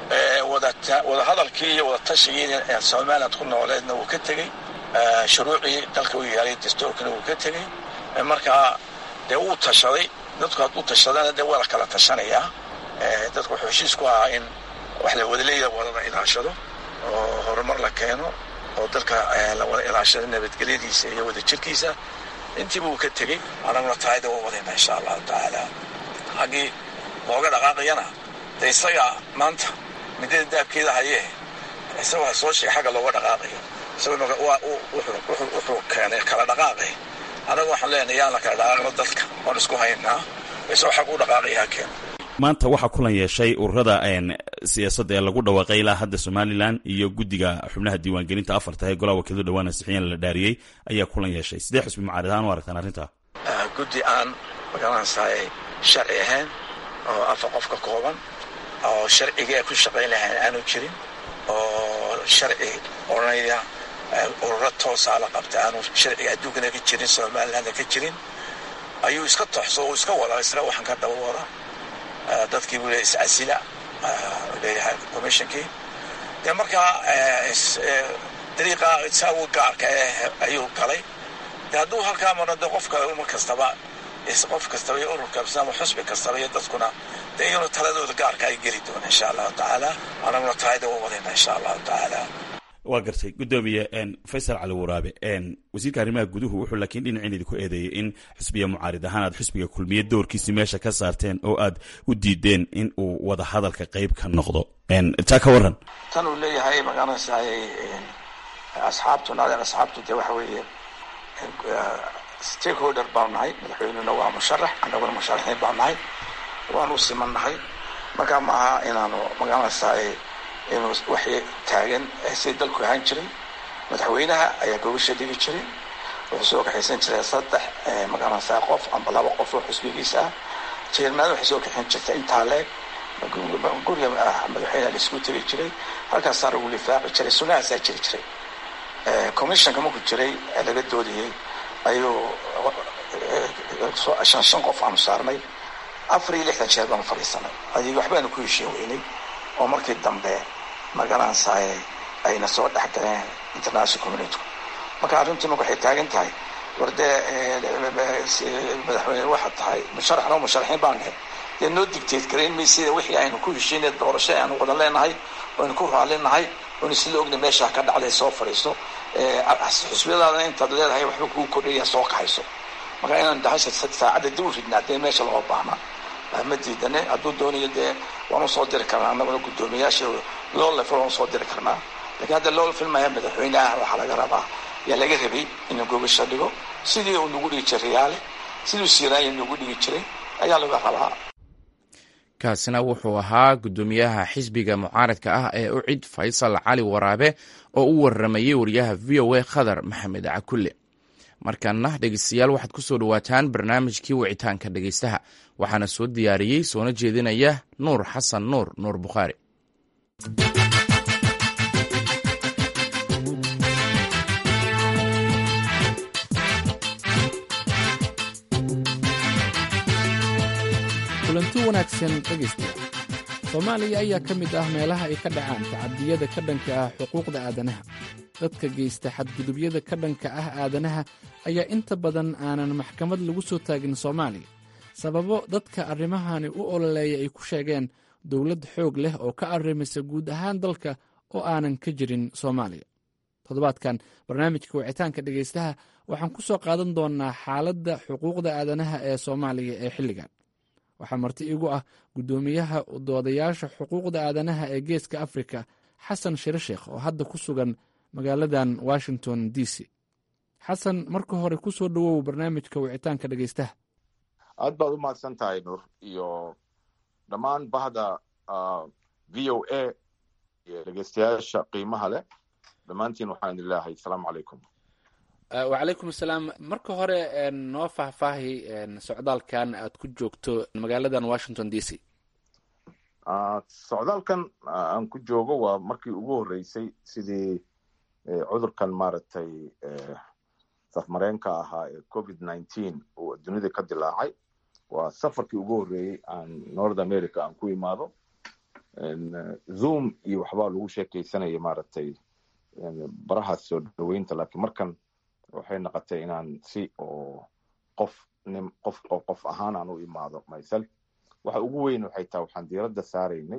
wada hadalkii iyo wadatashigii somaliland ku nooleedna wuu ka tegey shuruucii dalka u yaalay dastuurkana wuu ka tegey markaa dee wuu tashaday dadku hadduu tashadana dee waa la kala tashanayaa dadku wuxuu heshiis ku ahaa in wax la wadaleeya wadada ilaashado oo horumar la keeno oo dalka la wada ilaashado nabadgelyadiisa iyo wadajirkiisa intiiba uu ka tegey anaguna taayda waa wadayna insha allahu tacaala haggii looga dhaqaaqayana de isaga maanta midada daabkeeda hayee isagoo ha soo sheegay xagga looga dhaqaaqayo isagoo wuxuu keenay kala dhaqaaqay anaga waxaan leenahay yaan la kala dhaqaaqno dadka waan isku haynaa isagoo xag u dhaqaaqaya ha keeno maanta waxaa kulan yeeshay ururada siyaasadda ee lagu dhawaaqay ilaa hadda somalilan iyo guddiga xubnaha diiwaangelinta afarta ee golaha wakiilada dhawaan ansixiyeen la dhaariyey ayaa kulan yeeshay sidee xusbi mucaarid ahaan u aragtaan arrintaa guddi aan magaranaysaay sharci ahayn oo afar qof ka kooban oo sharcigii ay ku shaqayn lahayn aanu jirin oo sharci odhanaya ururo toosaa la qabta aanu sharciga adduunkana ka jirin somalilandna ka jirin ayuu iska toxso uu iska wada isla waxaan ka daba wada dadkii buu leeyahay iscasila leeyahay commissionkii dee markaa dariiqa isagu gaarka eh ayuu galay de hadduu halkaa marno de qofka umar kastaba qof kastaba iyo urur kasta ama xusbi kastaba iyo dadkuna dee iyaguna taladooda gaarka ay geli doona insha allahu tacaala anaguna taayda u wadayna insha allahu tacaala waa gartay guddoomiye faysal cali waraabe wasiirka arrimaha guduhu wuxuu laakiin dhinacin idinku eedeeyey in xisbiya mucaarid ahaan aad xisbiga kulmiye doorkiisii meesha ka saarteen oo aad u diideen in uu wada hadalka qayb ka noqdo taa ka waran tan uu leeyahay magaranaysaay asxaabtu naadeen asxaabtu dee waxa weeye stakeholder baanu nahay madaxweynuna waa musharax annaguna musharaxiin baanu nahay waanu siman nahay markaa ma aha inaanu magaranaysaay inuu waxay taagan si dalku ahaan jiray madaxweynaha ayaa gogasha dhigi jiray wuxuu soo kaxaysan jiray saddex magaranaysaa qof amba laba qof oo xusbigiisa ah jeermaada waxay soo kaxayn jirtay intaa leeg guriga madaxweynaha la isku tegi jiray halkaasaa lagu lifaaci jiray sunahaasaa jiri jiray commissionka marku jiray laga doodayay ayuu shan shan qof aanu saarnay afar iyo lixdan jeer baanu fadhiisanay adig waxbaanu ku heshiin weynay oo markii dambe magaranaysaay ayna soo dhex galeen international community marka arrintu marka waxay taagan tahay war dee madaxweyne waxaad tahay musharaxna musharaxiin baan nahay dee noo digteed garayn maysida wixii aynu ku heshiinay doorasho aynu wada leenahay aynu ku raalinahay oynu sila ogna meesha ka dhacday soo fadhiisto xusbiyadaadana intaad leedahay waxba kuu kordhaya soo kaxayso marka inaan dahasha saacadda dib u ridnaa dee meesha loo baahnaa ma diidane hadduu doonayo dee waanu soo diri karnaa annaguna guddoomiyaasha loo lefil waanu soo diri karnaa lakiin hadda loo filmaya madaxweyneah waxaa laga rabaa yaa laga rabay inuu gogasha dhigo sidii uu nagu dhigi jiray riyaale siduu siiraanya nagu dhigi jiray ayaa laga rabaa kaasina wuxuu ahaa guddoomiyaha xisbiga mucaaradka ah ee ucid faysal cali waraabe oo u waramayey wariyaha v o a khadar maxamed cakulle markaana dhegeystayaal waxaad ku soo dhowaataan barnaamijkii wicitaanka dhegeystaha waxaana soo diyaariyey soona jeedinaya nuur xasan nuur nuur bukhaari kulanti wanaagsan dhegaystayaal soomaaliya ayaa ka mid ah meelaha ay ka dhacaan tacadiyada ka dhanka ah xuquuqda aadanaha dadka geysta xadgudubyada ka dhanka ah aadanaha ayaa inta badan aanan maxkamad lagu soo taagin soomaaliya sababo dadka arrimahani u ololeeya ay ku sheegeen dowlad xoog leh oo ka arrimisa guud ahaan dalka oo aanan ka jirin soomaaliya toddobaadkan barnaamijka wicitaanka dhegaystaha waxaan ku soo qaadan doonnaa xaaladda xuquuqda aadanaha ee soomaaliya ee xilligan waxaa marti igu ah guddoomiyaha doodayaasha xuquuqda aadanaha ee geeska afrika xasan shire sheekh oo hadda ku sugan magaaladan washington d c xasan marka hore ku soo dhowow barnaamijka wicitaanka dhegaystaha aad baad u mahadsan tahay nuur iyo dhammaan bahda v o a iyo dhegeystayaasha qiimaha leh dhammaantiin waxaan idin leeyahay asalaamu calaykum wacalaykum asalaam marka hore noo faahfaahi socdaalkan aad ku joogto magaaladan washington d c socdaalkan aan ku joogo waa markii ugu horreysay sidii cudurkan maaragtay safmareenka ahaa ee covid nineteen uu dunida ka dilaacay waa safarkii ugu horreeyey aan north america aan ku imaado zoom iyo waxbaa lagu sheekeysanaya maaragtay barahaas soo dhaweynta laakiin markan waxay noqotay inaan si oo qof nin qof qof ahaan aan u imaado myself waxa ugu weyn waxay tahay waxaan diiradda saaraynay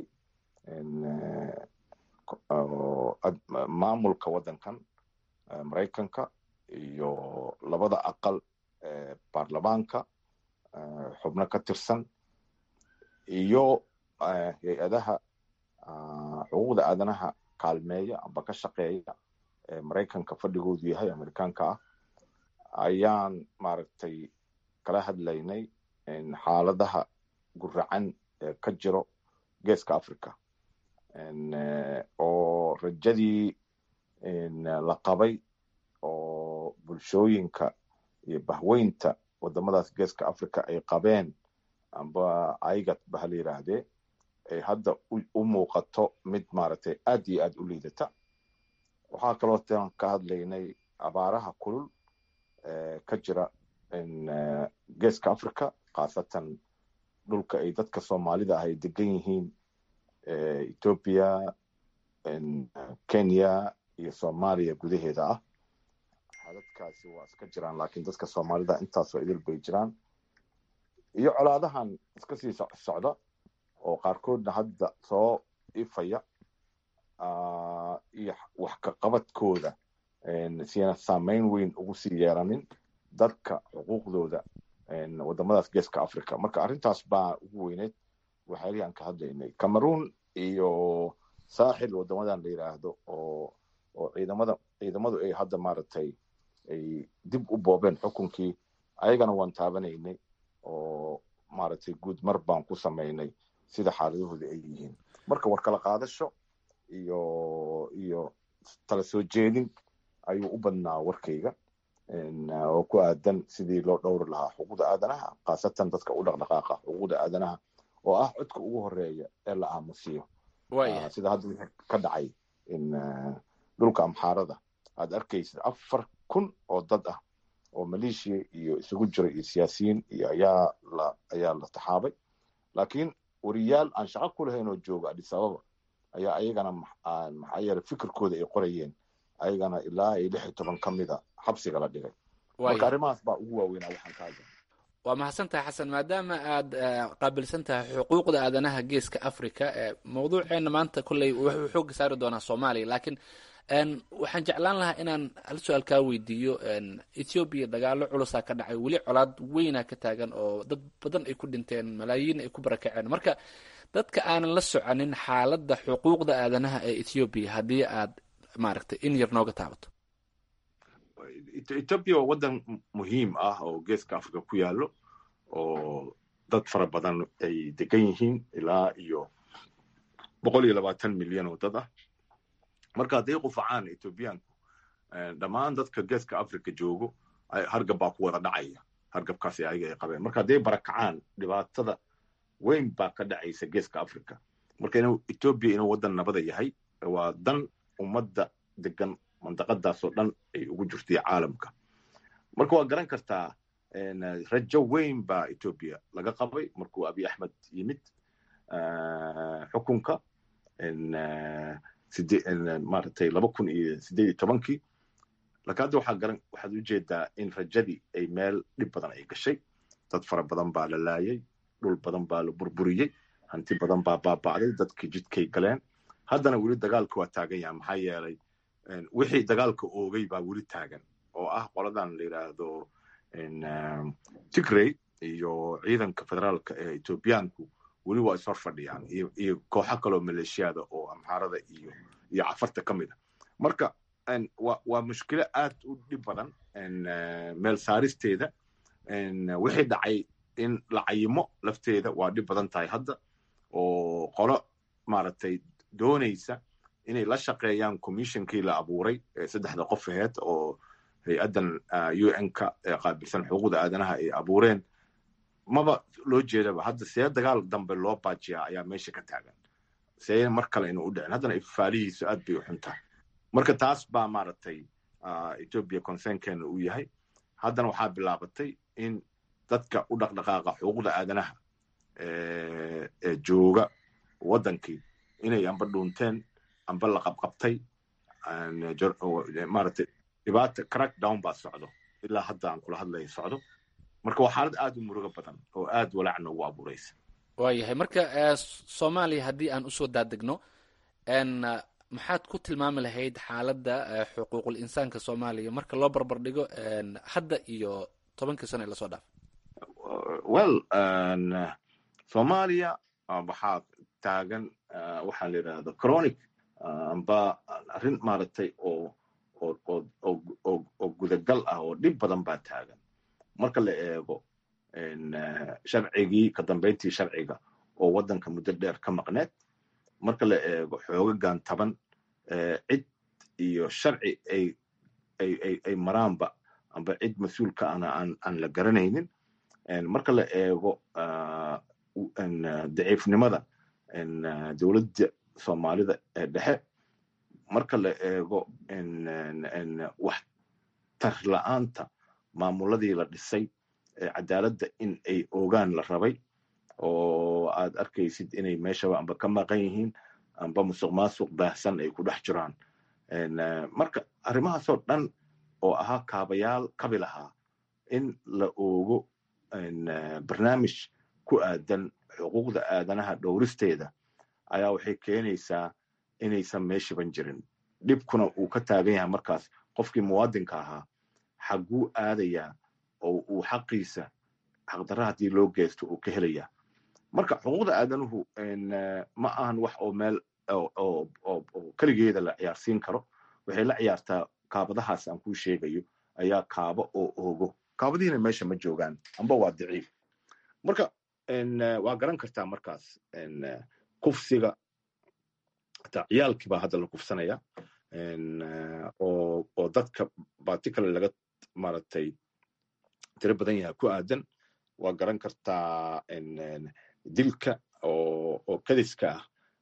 maamulka waddankan maraykanka iyo labada aqal ee baarlamaanka xubno ka tirsan iyo hay-adaha xuquuqda aadanaha kaalmeeya amba ka shaqeeya ee maraykanka fadhigoodu yahay amerikaanka ah ayaan maaragtay kala hadlaynay xaaladaha guracan ee ka jiro geeska africa oo rajadii la qabay oo bulshooyinka iyo bahweynta wadamadaas geeska africa ay qabeen amba aigat ba hala yidhaahdee ay hadda u muuqato mid maaragtay aad iyo aad u liidata waxaa kaloo tan ka hadlaynay abaaraha kulul ee ka jira geeska africa khaasatan dhulka ay dadka soomaalida ah ay degan yihiin ethoopia kenya iyo soomaaliya gudaheeda ah xadadkaasi waa iska jiraan laakiin dadka soomaalida intaasoo idil bay jiraan iyo colaadahan iska sii socda oo qaarkoodna hadda soo ifaya iyo wax ka qabadkooda siina saameyn weyn ugu sii yeeranin dadka xuquuqdooda wadamadaas geeska africa marka arrintaas baa ugu weyneyd waxyaalihii aan ka hadlaynay cameroon iyo saaxil wadamadan la yidhaahdo oo oo ciidamada ciidamadu ay hadda maaragtay ay dib u boobeen xukunkii ayagana waan taabanaynay oo maaragtay guud mar baan ku samaynay sida xaaladahooda ay yihiin marka war kala qaadasho iyo iyo tala soo jeedin ayuu u badnaa warkayga oo ku aadan sidii loo dhowri lahaa xuquuqda aadanaha khaasatan dadka u dhaqdhaqaaqa xuquuqda aadanaha oo ah codka ugu horeeya ee la aamusiyo sida hadda wixii ka dhacay dhulka amxaarada aad arkaysid afar kun oo dad ah oo maleeshiya iyo isugu jira iyo siyaasiyiin iyo ayaa la ayaa la taxaabay laakiin wariyaal aan shaqo ku lahayn oo jooga addis ababa ayaa ayagana maxaa yeele fikirkooda ay qorayeen ayagana ilaa iyo lix iyo toban ka mida xabsiga la dhigay marka arrimahaas baa ugu waaweynaa waxaan ka hadla waa mahadsan tahay xasan maadaama aad qaabilsan tahay xuquuqda aadanaha geeska africa mawduuceena maanta kolley wuxuu xooga saari doonaa soomaaliya laakiin waxaan jeclaan lahaa inaan hal su-aal kaa weydiiyo ethoobiya dagaalo culusaa ka dhacay weli colaad weyna ka taagan oo dad badan ay ku dhinteen malaayiin ay ku barakaceen marka dadka aanan la soconin xaaladda xuquuqda aadanaha ee ethoobiya haddii aad maaragtay in yar nooga taabato ethoobia waa waddan muhiim ah oo geeska africa ku yaallo oo dad fara badan ay degan yihiin ilaa iyo boqol iyo labaatan milyan oo dad ah marka hadday qufacaan ethoobiyaanku dhammaan dadka geeska africa joogo hargab baa ku wada dhacaya hargabkaas ayaga ay qabeen marka hadday barakacaan dhibaatada weyn baa ka dhacaysa geeska africa marka inuu ethoobia inuu waddan nabada yahay waa dan ummadda degan mandaqadaasoo dhan ay ugu jirtay caalamka marka waa garan kartaa rajo weyn baa ethoobia laga qabay markuu abiy axmed yimid xukunka maaragtay laba kun iyo sideed iyo tobankii laakiin hadda waxaa garan waxaad ujeedaa in rajadii ay meel dhib badan ay gashay dad fara badan baa la laayay dhul badan baa la burburiyey hanti badan baa baaba'day dadkii jidkay galeen haddana weli dagaalka waa taagan yaha maxaa yeelay wixii dagaalka oogay baa weli taagan oo ah qoladan la yidhaahdo tigrey iyo ciidanka federaalka ee ethoobiyaanku weli waa ishor fadhiyaan iyo kooxo kaloo maleeshiyada oo amxaarada iyo iyo cafarta ka mid a marka waa mushkilo aad u dhib badan meel saaristeeda wixii dhacay in la cayimo lafteeda waa dhib badan tahay hadda oo qolo maaragtay doonaysa inay la shaqeeyaan commissionkii la abuuray saddexda qof aheed oo hay-addan u n-ka ee qaabilsan xuquuqda aadanaha ay abuureen maba loo jeedaba hadda see dagaal dambe loo baajiyaa ayaa meesha ka taagan see mar kale inuu u dhicin haddana ifaalihiisu aad bay u xun tahay marka taas baa maaragtay ethoobia concernkeena uu yahay haddana waxaa bilaabatay in dadka u dhaqdhaqaaqa xuquuqda aadanaha ee jooga waddankii inay amba dhuunteen amba la qabqabtay maaragtay dhibaata crackdown baa socdo ilaa hadda aan kula hadlaya socdo marka waa xaalad aad u murugo badan oo aad walaac noogu abuuraysa waayahay marka soomaaliya haddii aan usoo daadegno maxaad ku tilmaami lahayd xaaladda xuquuqul insaanka soomaaliya marka loo barbar dhigo hadda iyo tobankii sano ee lasoo dhaafay well soomaaliya waxaa taagan waxaa la yidhahda chronic amba arrin maaragtay oo oo gudagal ah oo dhib badan baa taagan marka la eego sharcigii ka dambayntii sharciga oo waddanka muddo dheer ka maqneed marka la eego xoogagan taban cid iyo sharci ay ay ay maraanba amba cid mas-uulka ana aan aan la garanaynin marka la eego daciifnimada dowladda soomaalida ee dhexe marka la eego wax tar la'aanta maamuladii la dhisay cadaaladda in ay ogaan la rabay oo aad arkaysid inay meeshaba amba ka maqan yihiin amba musuq maasuq baahsan ay ku dhex jiraan marka arrimahaasoo dhan oo ahaa kaabayaal kabi lahaa in la oogo barnaamij ku aadan xuquuqda aadanaha dhowristeeda ayaa waxay keenaysaa inaysan meeshiban jirin dhibkuna uu ka taagan yahay markaas qofkii muwaadinka ahaa xagguu aadayaa oo uu xaqiisa xaqdarra haddii loo geysto uu ka helayaa marka xuquuqda aadanuhu ma ahan wax oo meel oo keligeeda la ciyaarsiin karo waxay la ciyaartaa kaabadahaas aan kuu sheegayo ayaa kaabo oo oogo kaabadihiina meesha ma joogaan amba waa daciif marka waa garan kartaa markaas kufsiga hataa ciyaalkii baa hadda la kufsanaya oo oo dadka particular laga maaragtay tiro badan yahay ku aadan waa garan kartaa dilka oo oo kadiska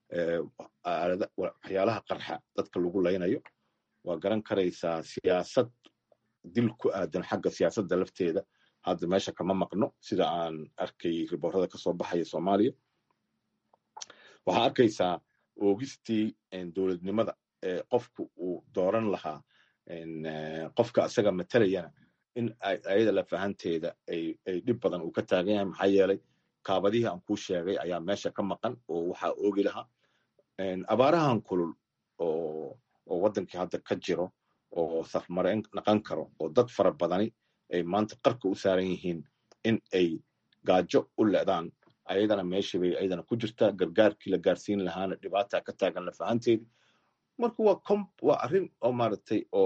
ah waxyaalaha qarxa dadka lagu laynayo waa garan karaysaa siyaasad dil ku aadan xagga siyaasadda lafteeda hadda meesha kama maqno sida aan arkay riboorada kasoo baxaya soomaaliya waxaa arkaysaa oogistii dowladnimada ee qofku uu dooran lahaa qofka asaga matalayana in ayada lafahanteeda ay dhib badan uu ka taagan yahay maxaa yeelay kaabadihii aan kuu sheegay ayaa meesha ka maqan oo waxaa oogi lahaa abaarahan kulul oo oo waddankii hadda ka jiro oo safmareen naqan karo oo dad fara badani ay maanta qarka u saaran yihiin in ay gaajo u le'daan ayadana meeshii bay ayadana ku jirtaa gargaarkii la gaarsiin lahaana dhibaata ka taagan lafahanteedii marka waa com waa arrin oo maaragtay oo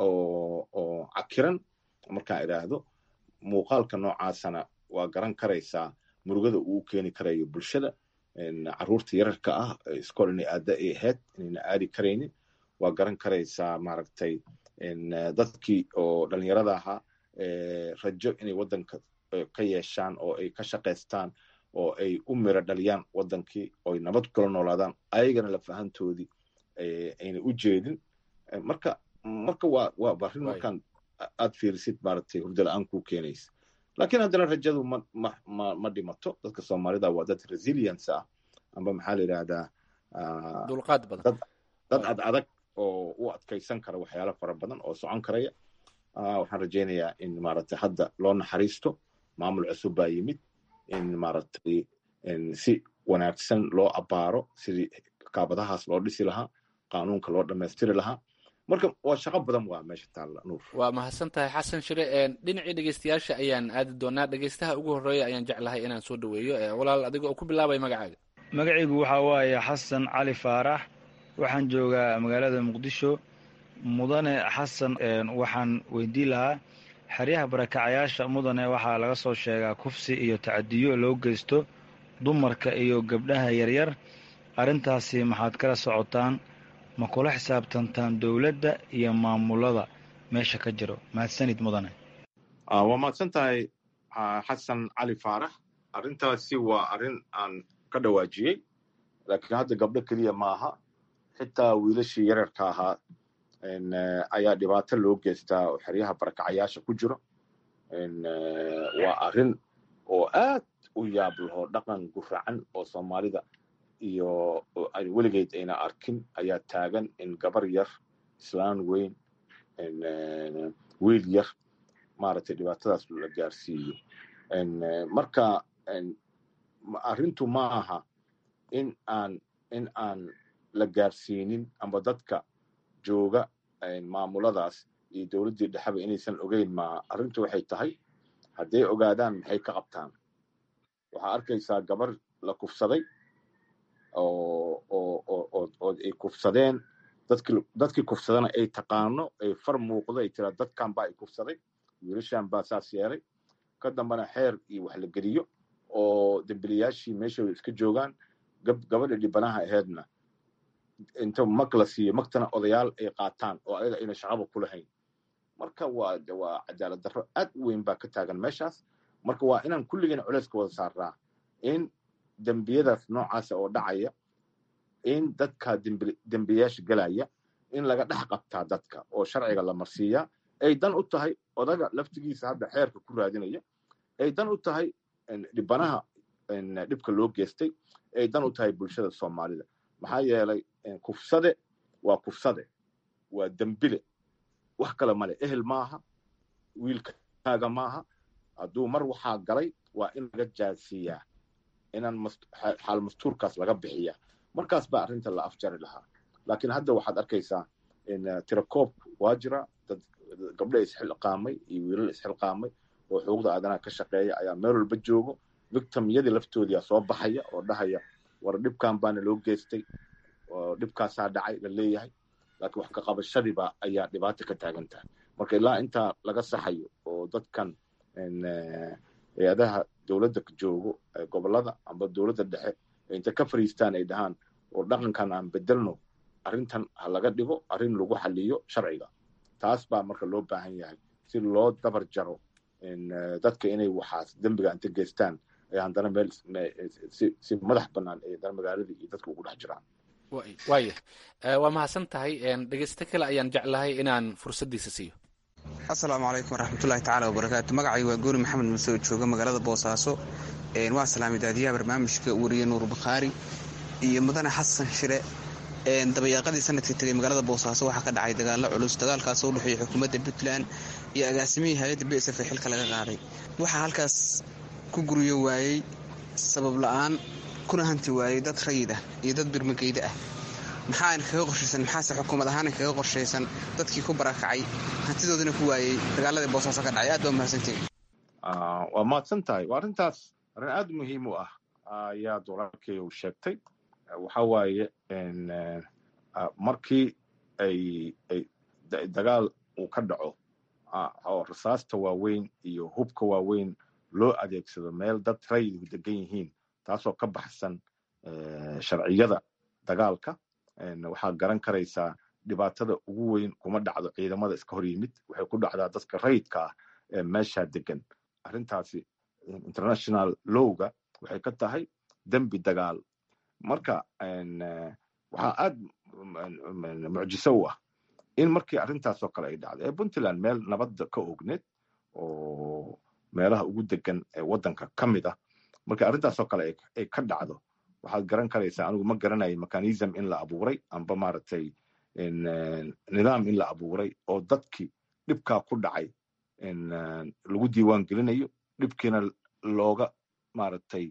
oo cakiran markaan idhaahdo muuqaalka noocaasana waa garan karaysaa murugada uu keeni karayo bulshada carruurta yararka ah iskool inay aada ay ahayd inayna aadi karaynin waa garan karaysaa maaragtay dadkii oo dhalinyarada ahaa rajo inay waddanka ka yeeshaan oo ay ka shaqaystaan oo ay u miro dhaliyaan waddankii ooy nabad kula noolaadaan ayagana lafahantoodii ayna u jeedin marka marka waa waa arrin markaan aad fiirisid maaragtay hurdo la-aan kuu keenaysa laakiin haddana rajadu ma ma ma ma dhimato dadka soomaalida waa dad resilience ah amba maxaa la yidhahdaa dulqaad badan dad ad adag oo u adkaysan kara waxyaala fara badan oo socon karaya waxaan rajaynayaa in maaragtay hadda loo naxariisto maamul cusub baa yimid in maaragtay si wanaagsan loo abaaro sidii kaabadahaas loo dhisi lahaa qaanuunka loo dhammaystiri lahaa marka waa shaqo badan waa meesha taalla nuur waa mahadsan tahay xasan shire dhinacii dhegeystayaasha ayaan aadi doonaa dhegeystaha ugu horreeya ayaan jeclahay inaan soo dhaweeyo walaal adiga oo ku bilaabay magacaaga magacaygu waxaa waaye xasan cali faarax waxaan joogaa magaalada muqdisho mudane xasan waxaan weydiin lahaa xeryaha barakacayaasha mudane waxaa laga soo sheegaa kufsi iyo tacadiyo loo geysto dumarka iyo gabdhaha yaryar arrintaasi maxaad kala socotaan ma kula xisaabtantaan dowladda iyo maamulada meesha ka jiro mahadsanid mudane waa mahadsan tahay xasan cali faarax arrintaasi waa arrin aan ka dhawaajiyey laakiin hadda gabdho keliya maaha xitaa wiilashii yararka ahaa ayaa dhibaato loo geystaa oo xeryaha barakacayaasha ku jiro waa arrin oo aad u yaab laho dhaqan guracan oo soomaalida iyo weligeed ayna arkin ayaa taagan in gabar yar islaan weyn wiil yar maaragtay dhibaatadaas la gaarsiiyo marka arrintu ma aha in aan in aan la gaarsiinin amba dadka jooga maamuladaas iyo dowladdii dhexeba inaysan ogeyn maaha arrintu waxay tahay hadday ogaadaan maxay ka qabtaan waxaa arkaysaa gabar la kufsaday oo ay kufsadeen dadkii kufsadana ay taqaano ay far muuqdo ay tiraa dadkan baa ay kufsaday wiilashan baa saas yeelay ka dambana xeer iyo wax la geliyo oo dembiliyaashii meeshooda iska joogaan gabadha dhibanaha aheedna inta mag la siiyo magtana odayaal ay qaataan oo ayaga ayna shaqaba ku lahayn marka waa waa cadaalad darro aad u weyn baa ka taagan meeshaas marka waa inaan kulligeen culeyska wada saaraa in dembiyadaas noocaasa oo dhacaya in dadka dembiyaasha gelaya in laga dhex qabtaa dadka oo sharciga la marsiiyaa ay dan u tahay odaga laftigiisa hadda xeerka ku raadinaya ay dan u tahay dhibanaha dhibka loo geystay ay dan u tahay bulshada soomaalida maxaa yeelay kufsade waa kufsade waa dembile wax kale male ehel maaha wiilkaaga maaha hadduu mar waxaa galay waa in laga jaasiiyaa inaan xaal mastuurkaas laga bixiya markaas baa arrinta la afjari lahaa laakiin hadda waxaad arkaysaa tirakoob waa jira dad gabdho isxilqaamay iyo wiilal isxilqaamay oo xuquuqda aadanaha ka shaqeeya ayaa meel walba joogo victimyadii laftoodiyaa soo baxaya oo dhahaya war dhibkan baana loo geystay oo dhibkaasaa dhacay la leeyahay laakiin wax ka qabashadiiba ayaa dhibaata ka taagan tahay marka ilaa intaa laga saxayo oo dadkan hay-adaha dowladda joogo gobolada amba dowladda dhexe inta ka fariistaan ay dhahaan oo dhaqankan aan bedelno arrintan ha laga dhigo arrin lagu xaliyo sharciga taas baa marka loo baahan yahay si loo dabar jaro dadka inay waxaas dembiga inta geystaan ay haddana meel si madax bannaan ay haddana magaaladii iyo dadka ugu dhex jiraan waaya waa mahadsan tahay dhegeysto kale ayaan jeclahay inaan fursaddiisa siiyo asalaamu calaykum waraxmatullahi tacaala wabarakaatu magacay waa goori maxamed muse oo jooga magaalada boosaaso waa salaamay daadiyaha barnaamijka wariye nuur bakhaari iyo mudane xasan shire dabayaaqadii sanadkii tegay magaalada boosaaso waxaa ka dhacay dagaalo culus dagaalkaasoo u dhexeeya xukuumadda puntland iyo agaasimihii hay-adda b s f ee xilka laga qaaday waxaa halkaas ku guryo waayey sabab la-aan kuna hanti waayey dad rayid ah iyo dad birmageyda ah maxaana kaga qorshaysan maxaase xukuumad ahaana kaga qorshaysan dadkii ku barakacay hantidoodina ku waayey dagaaladii boosaaso ka dhacay aad baa mahadsantihin waa mahadsan tahay waa arrintaas arrin aad muhiim u ah ayaa walaalkay uu sheegtay waxa waaye markii ay dagaal uu ka dhaco oo rasaasta waaweyn iyo hubka waaweyn loo adeegsado meel dad rayidku degan yihiin taasoo ka baxsan sharciyada dagaalka waxaa garan karaysaa dhibaatada ugu weyn kuma dhacdo ciidamada iska hor yimid waxay ku dhacdaa dadka rayidka ah ee meeshaa degan arrintaasi international lowga waxay ka tahay dembi dagaal marka waxaa aad mucjiso u ah in markii arrintaasoo kale ay dhacdo ee puntland meel nabadda ka ogneed oo meelaha ugu degan ee waddanka ka mid ah markii arrintaasoo kale ay ka dhacdo waxaad garan karaysaa anigu ma garanayo mechanism in la abuuray amba maaragtay nidaam in la abuuray oo dadkii dhibkaa ku dhacay lagu diiwaan gelinayo dhibkiina looga maaragtay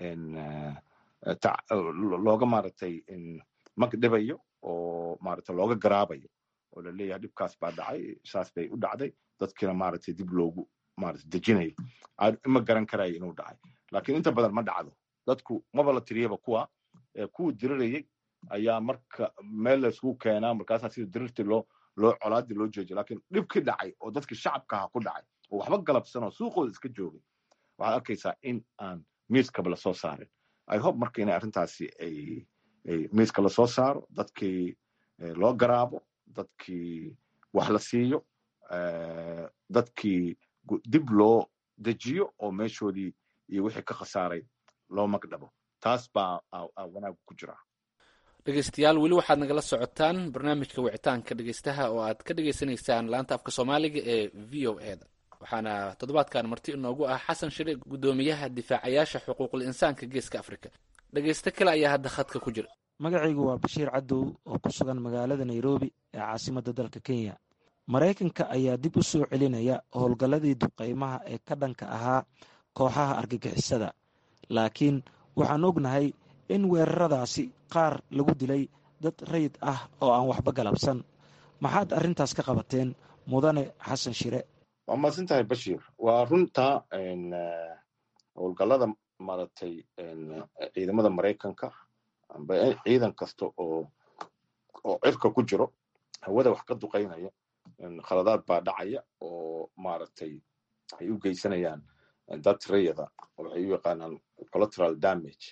looga maaragtay magdhibayo oo maaragtay looga garaabayo oo la leeyahay dhibkaas baa dhacay saas bay u dhacday dadkiina maaragtay dib loogu maaragtay dejinayo ma garan karayo inuu dhacay laakiin inta badan ma dhacdo dadku maba la tiriyaba kuwa kuwa dirirayay ayaa marka meel laysku keenaa markaasaa sida dirirtii loo loo colaadii loo joojiya laakiin dhibkii dhacay oo dadkii shacabka aha ku dhacay oo waxba galabsan oo suuqooda iska joogay waxaad arkaysaa in aan miiskaba lasoo saarin i hope marka inay arrintaasi ay miiska lasoo saaro dadkii loo garaabo dadkii wax la siiyo dadkii dib loo dejiyo oo meeshoodii iyo wixii ka khasaaray loo magdhabo taas baa wanaag ku jira dhegeystayaal weli waxaad nagala socotaan barnaamijka wicitaanka dhegeystaha oo aad ka dhegeysanaysaan laanta afka soomaaliga ee v o e da waxaana toddobaadkan marti inoogu ah xasan shire guddoomiyaha difaacayaasha xuquuqul insaanka geeska afrika dhegeysto kale ayaa hadda khadka ku jira magacaygu waa bashiir cadow oo ku sugan magaalada nairobi ee caasimadda dalka kenya maraykanka ayaa dib u soo celinaya howlgalladii duqeymaha ee ka dhanka ahaa kooxaha argagixisada laakiin waxaan ognahay in weeraradaasi qaar lagu dilay dad rayid ah oo aan waxba galabsan maxaad arrintaas ka qabateen mudane xasan shire waa mahadsan tahay bashiir waa runta howlgallada maaragtay ciidamada maraykanka amba ciidan kasta oo oo cirka ku jiro hawada wax ka duqaynaya khaladaad baa dhacaya oo maaragtay ay u geysanayaan dad rayada waxay u yaqaanaan collateral damage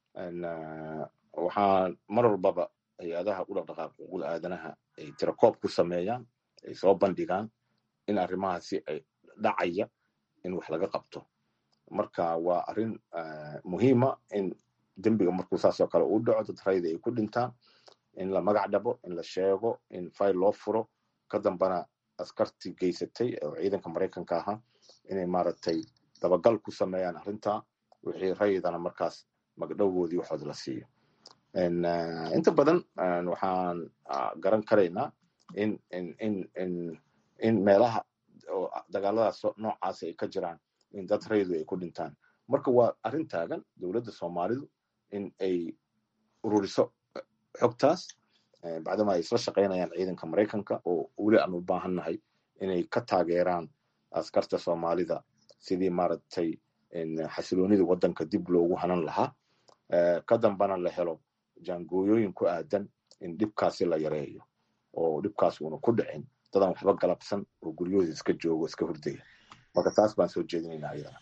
waxaa mar walbaba hay-adaha u dhaqdhaqaaq uqul aadanaha ay tirakoob ku sameeyaan ay soo bandhigaan in arrimahaasi ay dhacaya in wax laga qabto marka waa arrin muhiima in dembiga markuu saasoo kale uu dhaco dad rayda ay ku dhintaan in la magac dhabo in la sheego in fayl loo furo ka dambana askartii geysatay oo ciidanka maraykanka ahaa inay maaragtay dabagal ku sameeyaan arrintaa wixii rayidana markaas magdhowoodii waxood la siiyo inta badan waxaan garan karaynaa in in in in in meelaha oo dagaaladaas noocaas ay ka jiraan in dad raydu ay ku dhintaan marka waa arrin taagan dowladda soomaalidu in ay ururiso xogtaas bacdama ay isla shaqaynayaan ciidanka maraykanka oo weli aan u baahannahay inay ka taageeraan askarta soomaalida sidii maaragtay xasiloonida waddanka dib loogu hanan lahaa ka dambana la helo jaangooyooyin ku aadan in dhibkaasi la yareeyo oo dhibkaas uuna ku dhicin dadaan waxba galabsan oo guryahooda iska joogo iska hurdaya marka taas baan soo jeedinaynaa ayadana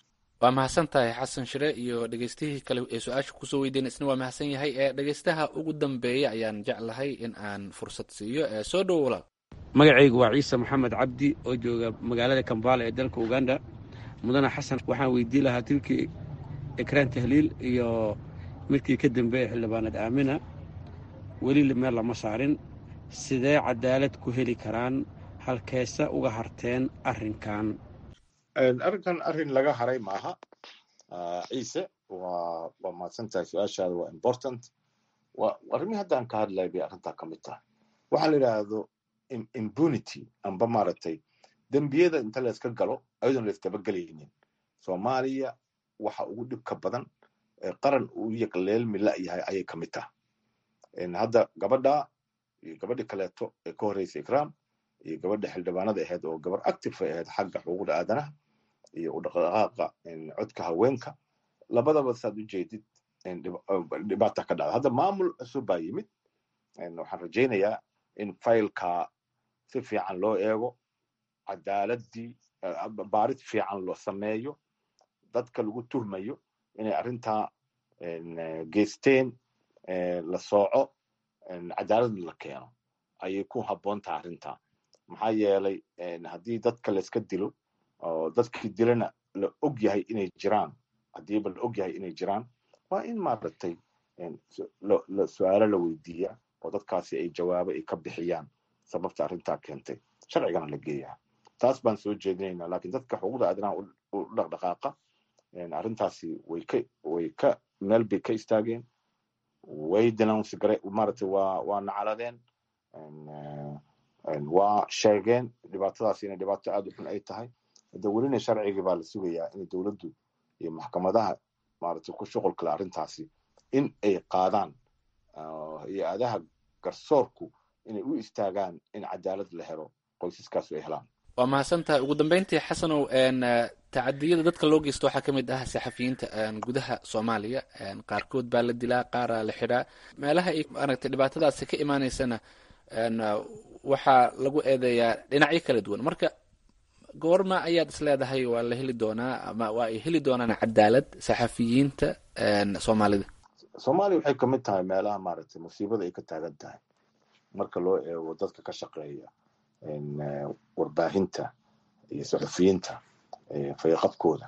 waa mahadsan tahay xasan shire iyo dhegeystihii kale ee su-aasha kusoo weydiina isna waa mahadsan yahay ee dhegeystaha ugu dambeeya ayaan jeclahay in aan fursad siiyo ee soo dhowo walaal magacaygu waa ciise maxamed cabdi oo jooga magaalada kambala ee dalka uganda mudane xasan waxaan weydii lahaa tilkii ekraan tahliil iyo midkii ka dambeeya xildhibaanad aamina weli meel lama saarin sidee cadaalad ku heli karaan halkeese uga harteen arrinkan arrinkan arrin laga haray maaha ciise waa waa mahadsan tahay su-aashaada waa important waa arrimihii haddaan ka hadlay bay arrintaa ka mid tahay waxaa la yidhaahdo impunity amba maaragtay dembiyada inta layska galo ayadoon laysdabagelaynin soomaaliya waxa ugu dhibka badan qaran uu yaqleelmi la'yahay ayay ka mid tahay hadda gabadha iyo gabadhi kaleeto ee ka horreysa ikraam iyo gabadha xildhibaanada ahayd oo gabar active ay ahayd xagga xuquuqda aadanaha iyo u dhaqdhaqaaqa codka haweenka labadaba saad u jeedid dhibaata ka dhacda hadda maamul cusub baa yimid waxaan rajaynayaa in faylka si fiican loo eego cadaaladii baarid fiican loo sameeyo dadka lagu tuhmayo inay arrintaa geysteen la sooco cadaalad la keeno ayay ku habboon tahay arrintaa maxaa yeelay haddii dadka layska dilo oo dadkii dilana la og yahay inay jiraan haddiiba la og yahay inay jiraan waa in maaragtay su-aalo la weydiiya oo dadkaasi ay jawaabo ay ka bixiyaan sababta arrintaa keentay sharcigana la geeyaa taas baan soo jeedinaynaa laakiin dadka xuquuqda aadanaha u dhaqdhaqaaqa arrintaasi way ka way ka meel bay ka istaageen way denounce gare maaragtay waa waa nacaladeen waa sheegeen dhibaatadaasi inay dhibaato aad u xun ay tahay hadda welina sharcigii baa la sugayaa in dowladdu iyo maxkamadaha maaragtay ku shuqulkale arrintaasi in ay qaadaan hay-adaha garsoorku inay u istaagaan in cadaalad la helo qoysaskaasu ay helaan waa mahadsan tahay ugu dambeyntii xasanow tacadiyada dadka loo geysto waxaa ka mid ah saxafiyiinta gudaha soomaaliya qaarkood baa la dilaa qaaraa la xidhaa meelaha ay maaragtay dhibaatadaasi ka imaaneysana waxaa lagu eedeeyaa dhinacyo kala duwan marka goorma ayaad is leedahay waa la heli doonaa ama waa ay heli doonaan cadaalad saxafiyiinta soomaalida soomaaliya waxay ka mid tahay meelaha maaragtay musiibada ay ka taagan tahay marka loo eego dadka ka shaqeeya warbaahinta iyo saxufiyiinta fayaqabkooda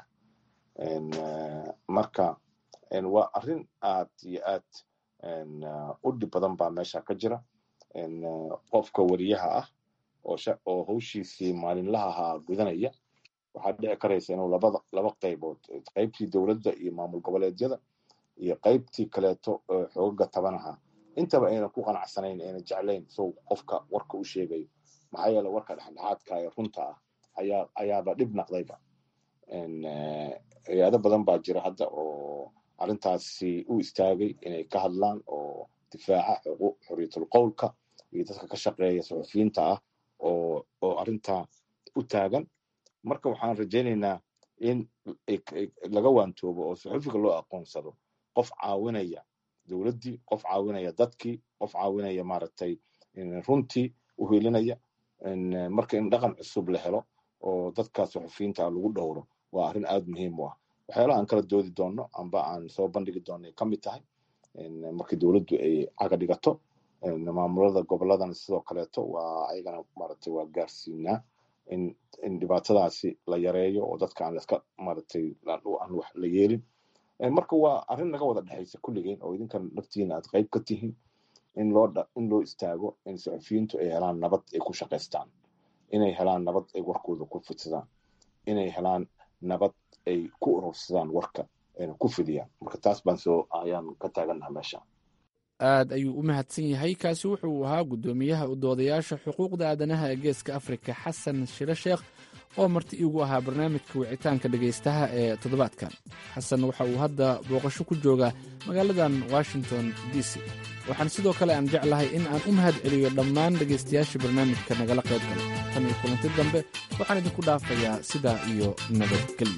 marka waa arrin aad iyo aad u dhib badan baa meesha ka jira qofka wariyaha ah oo hawshiisii maalinlaha ahaa gudanaya waxaa dhici karaysa inuu labada laba qaybood qaybtii dowladda iyo maamul goboleedyada iyo qaybtii kaleeto xoogaga tabanaha intaba aynan ku qanacsanayn ayna jeclayn sow qofka warka u sheegayo maxaa yeele warka dhexdhexaadka ee runta ah ayaa ayaaba dhib naqdayba hay-ado badan baa jira hadda oo arrintaasi u istaagay inay ka hadlaan oo difaaca xorriyatul qowlka iyo dadka ka shaqeeya saxufiyiinta ah oo oo arrintaa u taagan marka waxaan rajaynaynaa in laga waantoobo oo saxufiga loo aqoonsado qof caawinaya dowladdii qof caawinaya dadkii qof caawinaya maaragtay runtii u helinaya marka in dhaqan cusub la helo oo dadka saxufiyiinta lagu dhowro waa arrin aad muhiim u ah waxyaalaha aan kala doodi doonno amba aan soo bandhigi doonno ay ka mid tahay markii dowladdu ay caga dhigato maamulada goboladana sidoo kaleeto waa ayagana maaragtay waa gaarsiinaa in in dhibaatadaasi la yareeyo oo dadka aan iska maaragtay aan wax la yeelin marka waa arrin naga wada dhexaysa kulligeen oo idinkan naftiina aad qayb ka tihiin in loo in loo istaago in saxufiyiintu ay helaan nabad ay ku shaqaystaan inay helaan nabad ay warkooda ku fidsadaan inay helaan nabad ay ku urursadaan warka ayna ku fidiyaan marka taas baan soo ayaan ka taagannaha meesha aad ayuu u mahadsan yahay kaasi wuxuu ahaa guddoomiyaha u doodayaasha xuquuqda aadanaha ee geeska afrika xasan shire sheekh oo marti iigu ahaa barnaamijka wicitaanka dhegaystaha ee toddobaadkan xasan waxa uu hadda booqasho ku joogaa magaaladan washington d c waxaan sidoo kale aan jeclahay in aan u mahad celiyo dhammaan dhegaystayaasha barnaamijka nagala qayb galay tan iyo kulanti dambe waxaan idinku dhaafayaa sidaa iyo nabadgelyo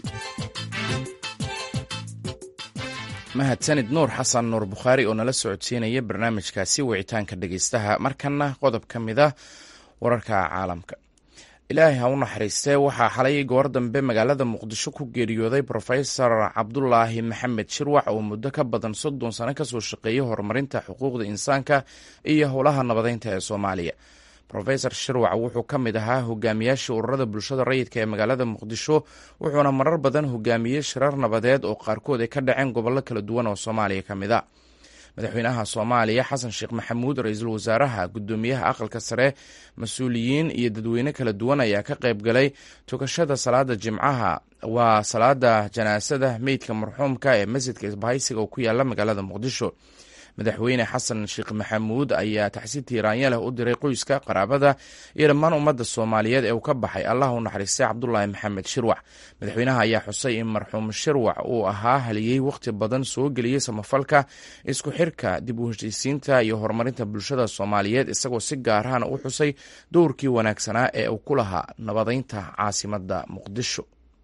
mahadsanid nuur xasan nuur bukhaari oo nala socodsiinaya barnaamijkaasi wicitaanka dhegaystaha markanna qodob ka mid ah wararka caalamka ilaahay ha u naxariistee waxaa xalay goor dambe magaalada muqdisho ku geeriyooday brofesor cabdulaahi maxamed shirwax oo muddo ka badan soddon sano kasoo shaqeeyey horumarinta xuquuqda insaanka iyo howlaha nabadeynta ee soomaaliya rofesor shirwac wuxuu ka mid ahaa hogaamiyaashii ururada bulshada rayidka ee magaalada muqdisho wuxuuna marar badan hogaamiyey shirar nabadeed oo qaarkood ay ka dhaceen gobollo kala duwan oo soomaaliya ka mid a madaxweynaha soomaaliya xasan sheekh maxamuud ra-iisul wasaaraha gudoomiyaha aqalka sare mas-uuliyiin iyo dadweyne kala duwan ayaa ka qayb galay tukashada salaada jimcaha waa salaada janaasada meydka marxuumka ee masjidka isbahaysiga oo ku yaala magaalada muqdisho madaxweyne xasan sheekh maxamuud ayaa taxsiid tiiraanya leh u diray qoyska qaraabada iyo dhammaan ummadda soomaaliyeed ee uu ka baxay allah u naxariistay cabdulaahi maxamed shirwac madaxweynaha ayaa xusay in marxuum shirwac uu ahaa haliyey wakhti badan soo geliyey samafalka isku xirka dib u heshiisiinta iyo horumarinta bulshada soomaaliyeed isagoo si gaarahana u xusay dowrkii wanaagsanaa ee uu ku lahaa nabadeynta caasimadda muqdisho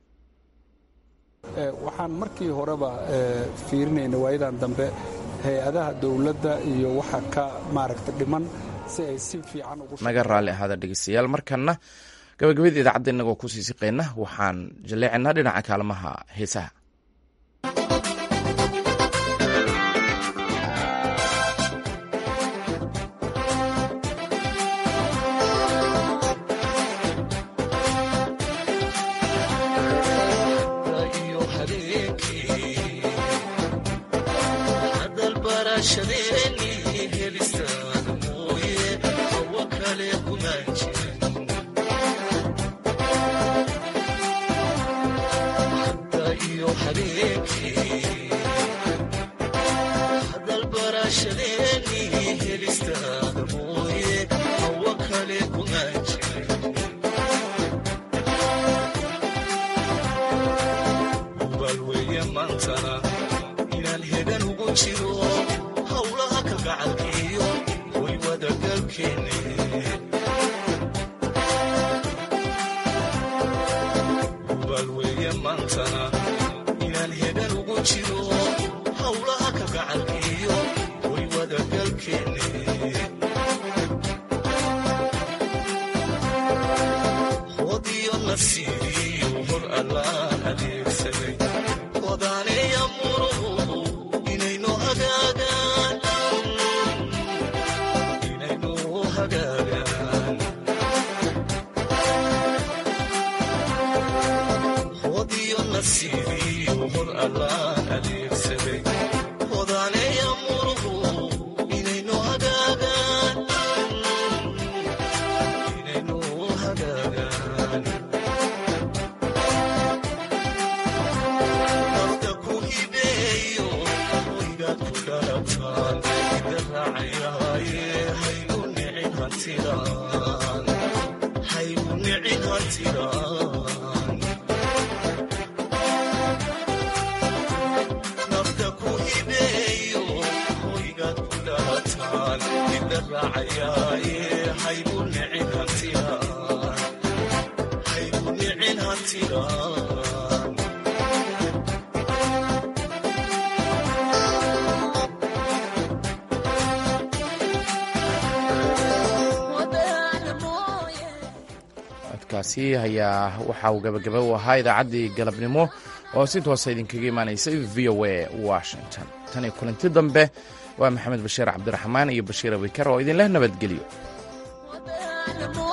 waxaan markii horeba fiirinayna waayadan dambe hay-adaha dowladda iyo waxa ka maaragta dhiman si ay si fiican ugu naga raalli ahaada dhegeystayaal markanna gabagabada idaacadda innagoo kusii siqeyna waxaan jaleecinaa dhinaca kaalmaha heesaha codkaasi ayaa waxa uu gabagaba u ahaa idaacaddii galabnimo oo si toosa idinkaga imaanaysay v o a washington tan iyo kulanti dambe waa maxamed bashiir cabdiraxmaan iyo bashiir abikar oo idinleh nabadgelyo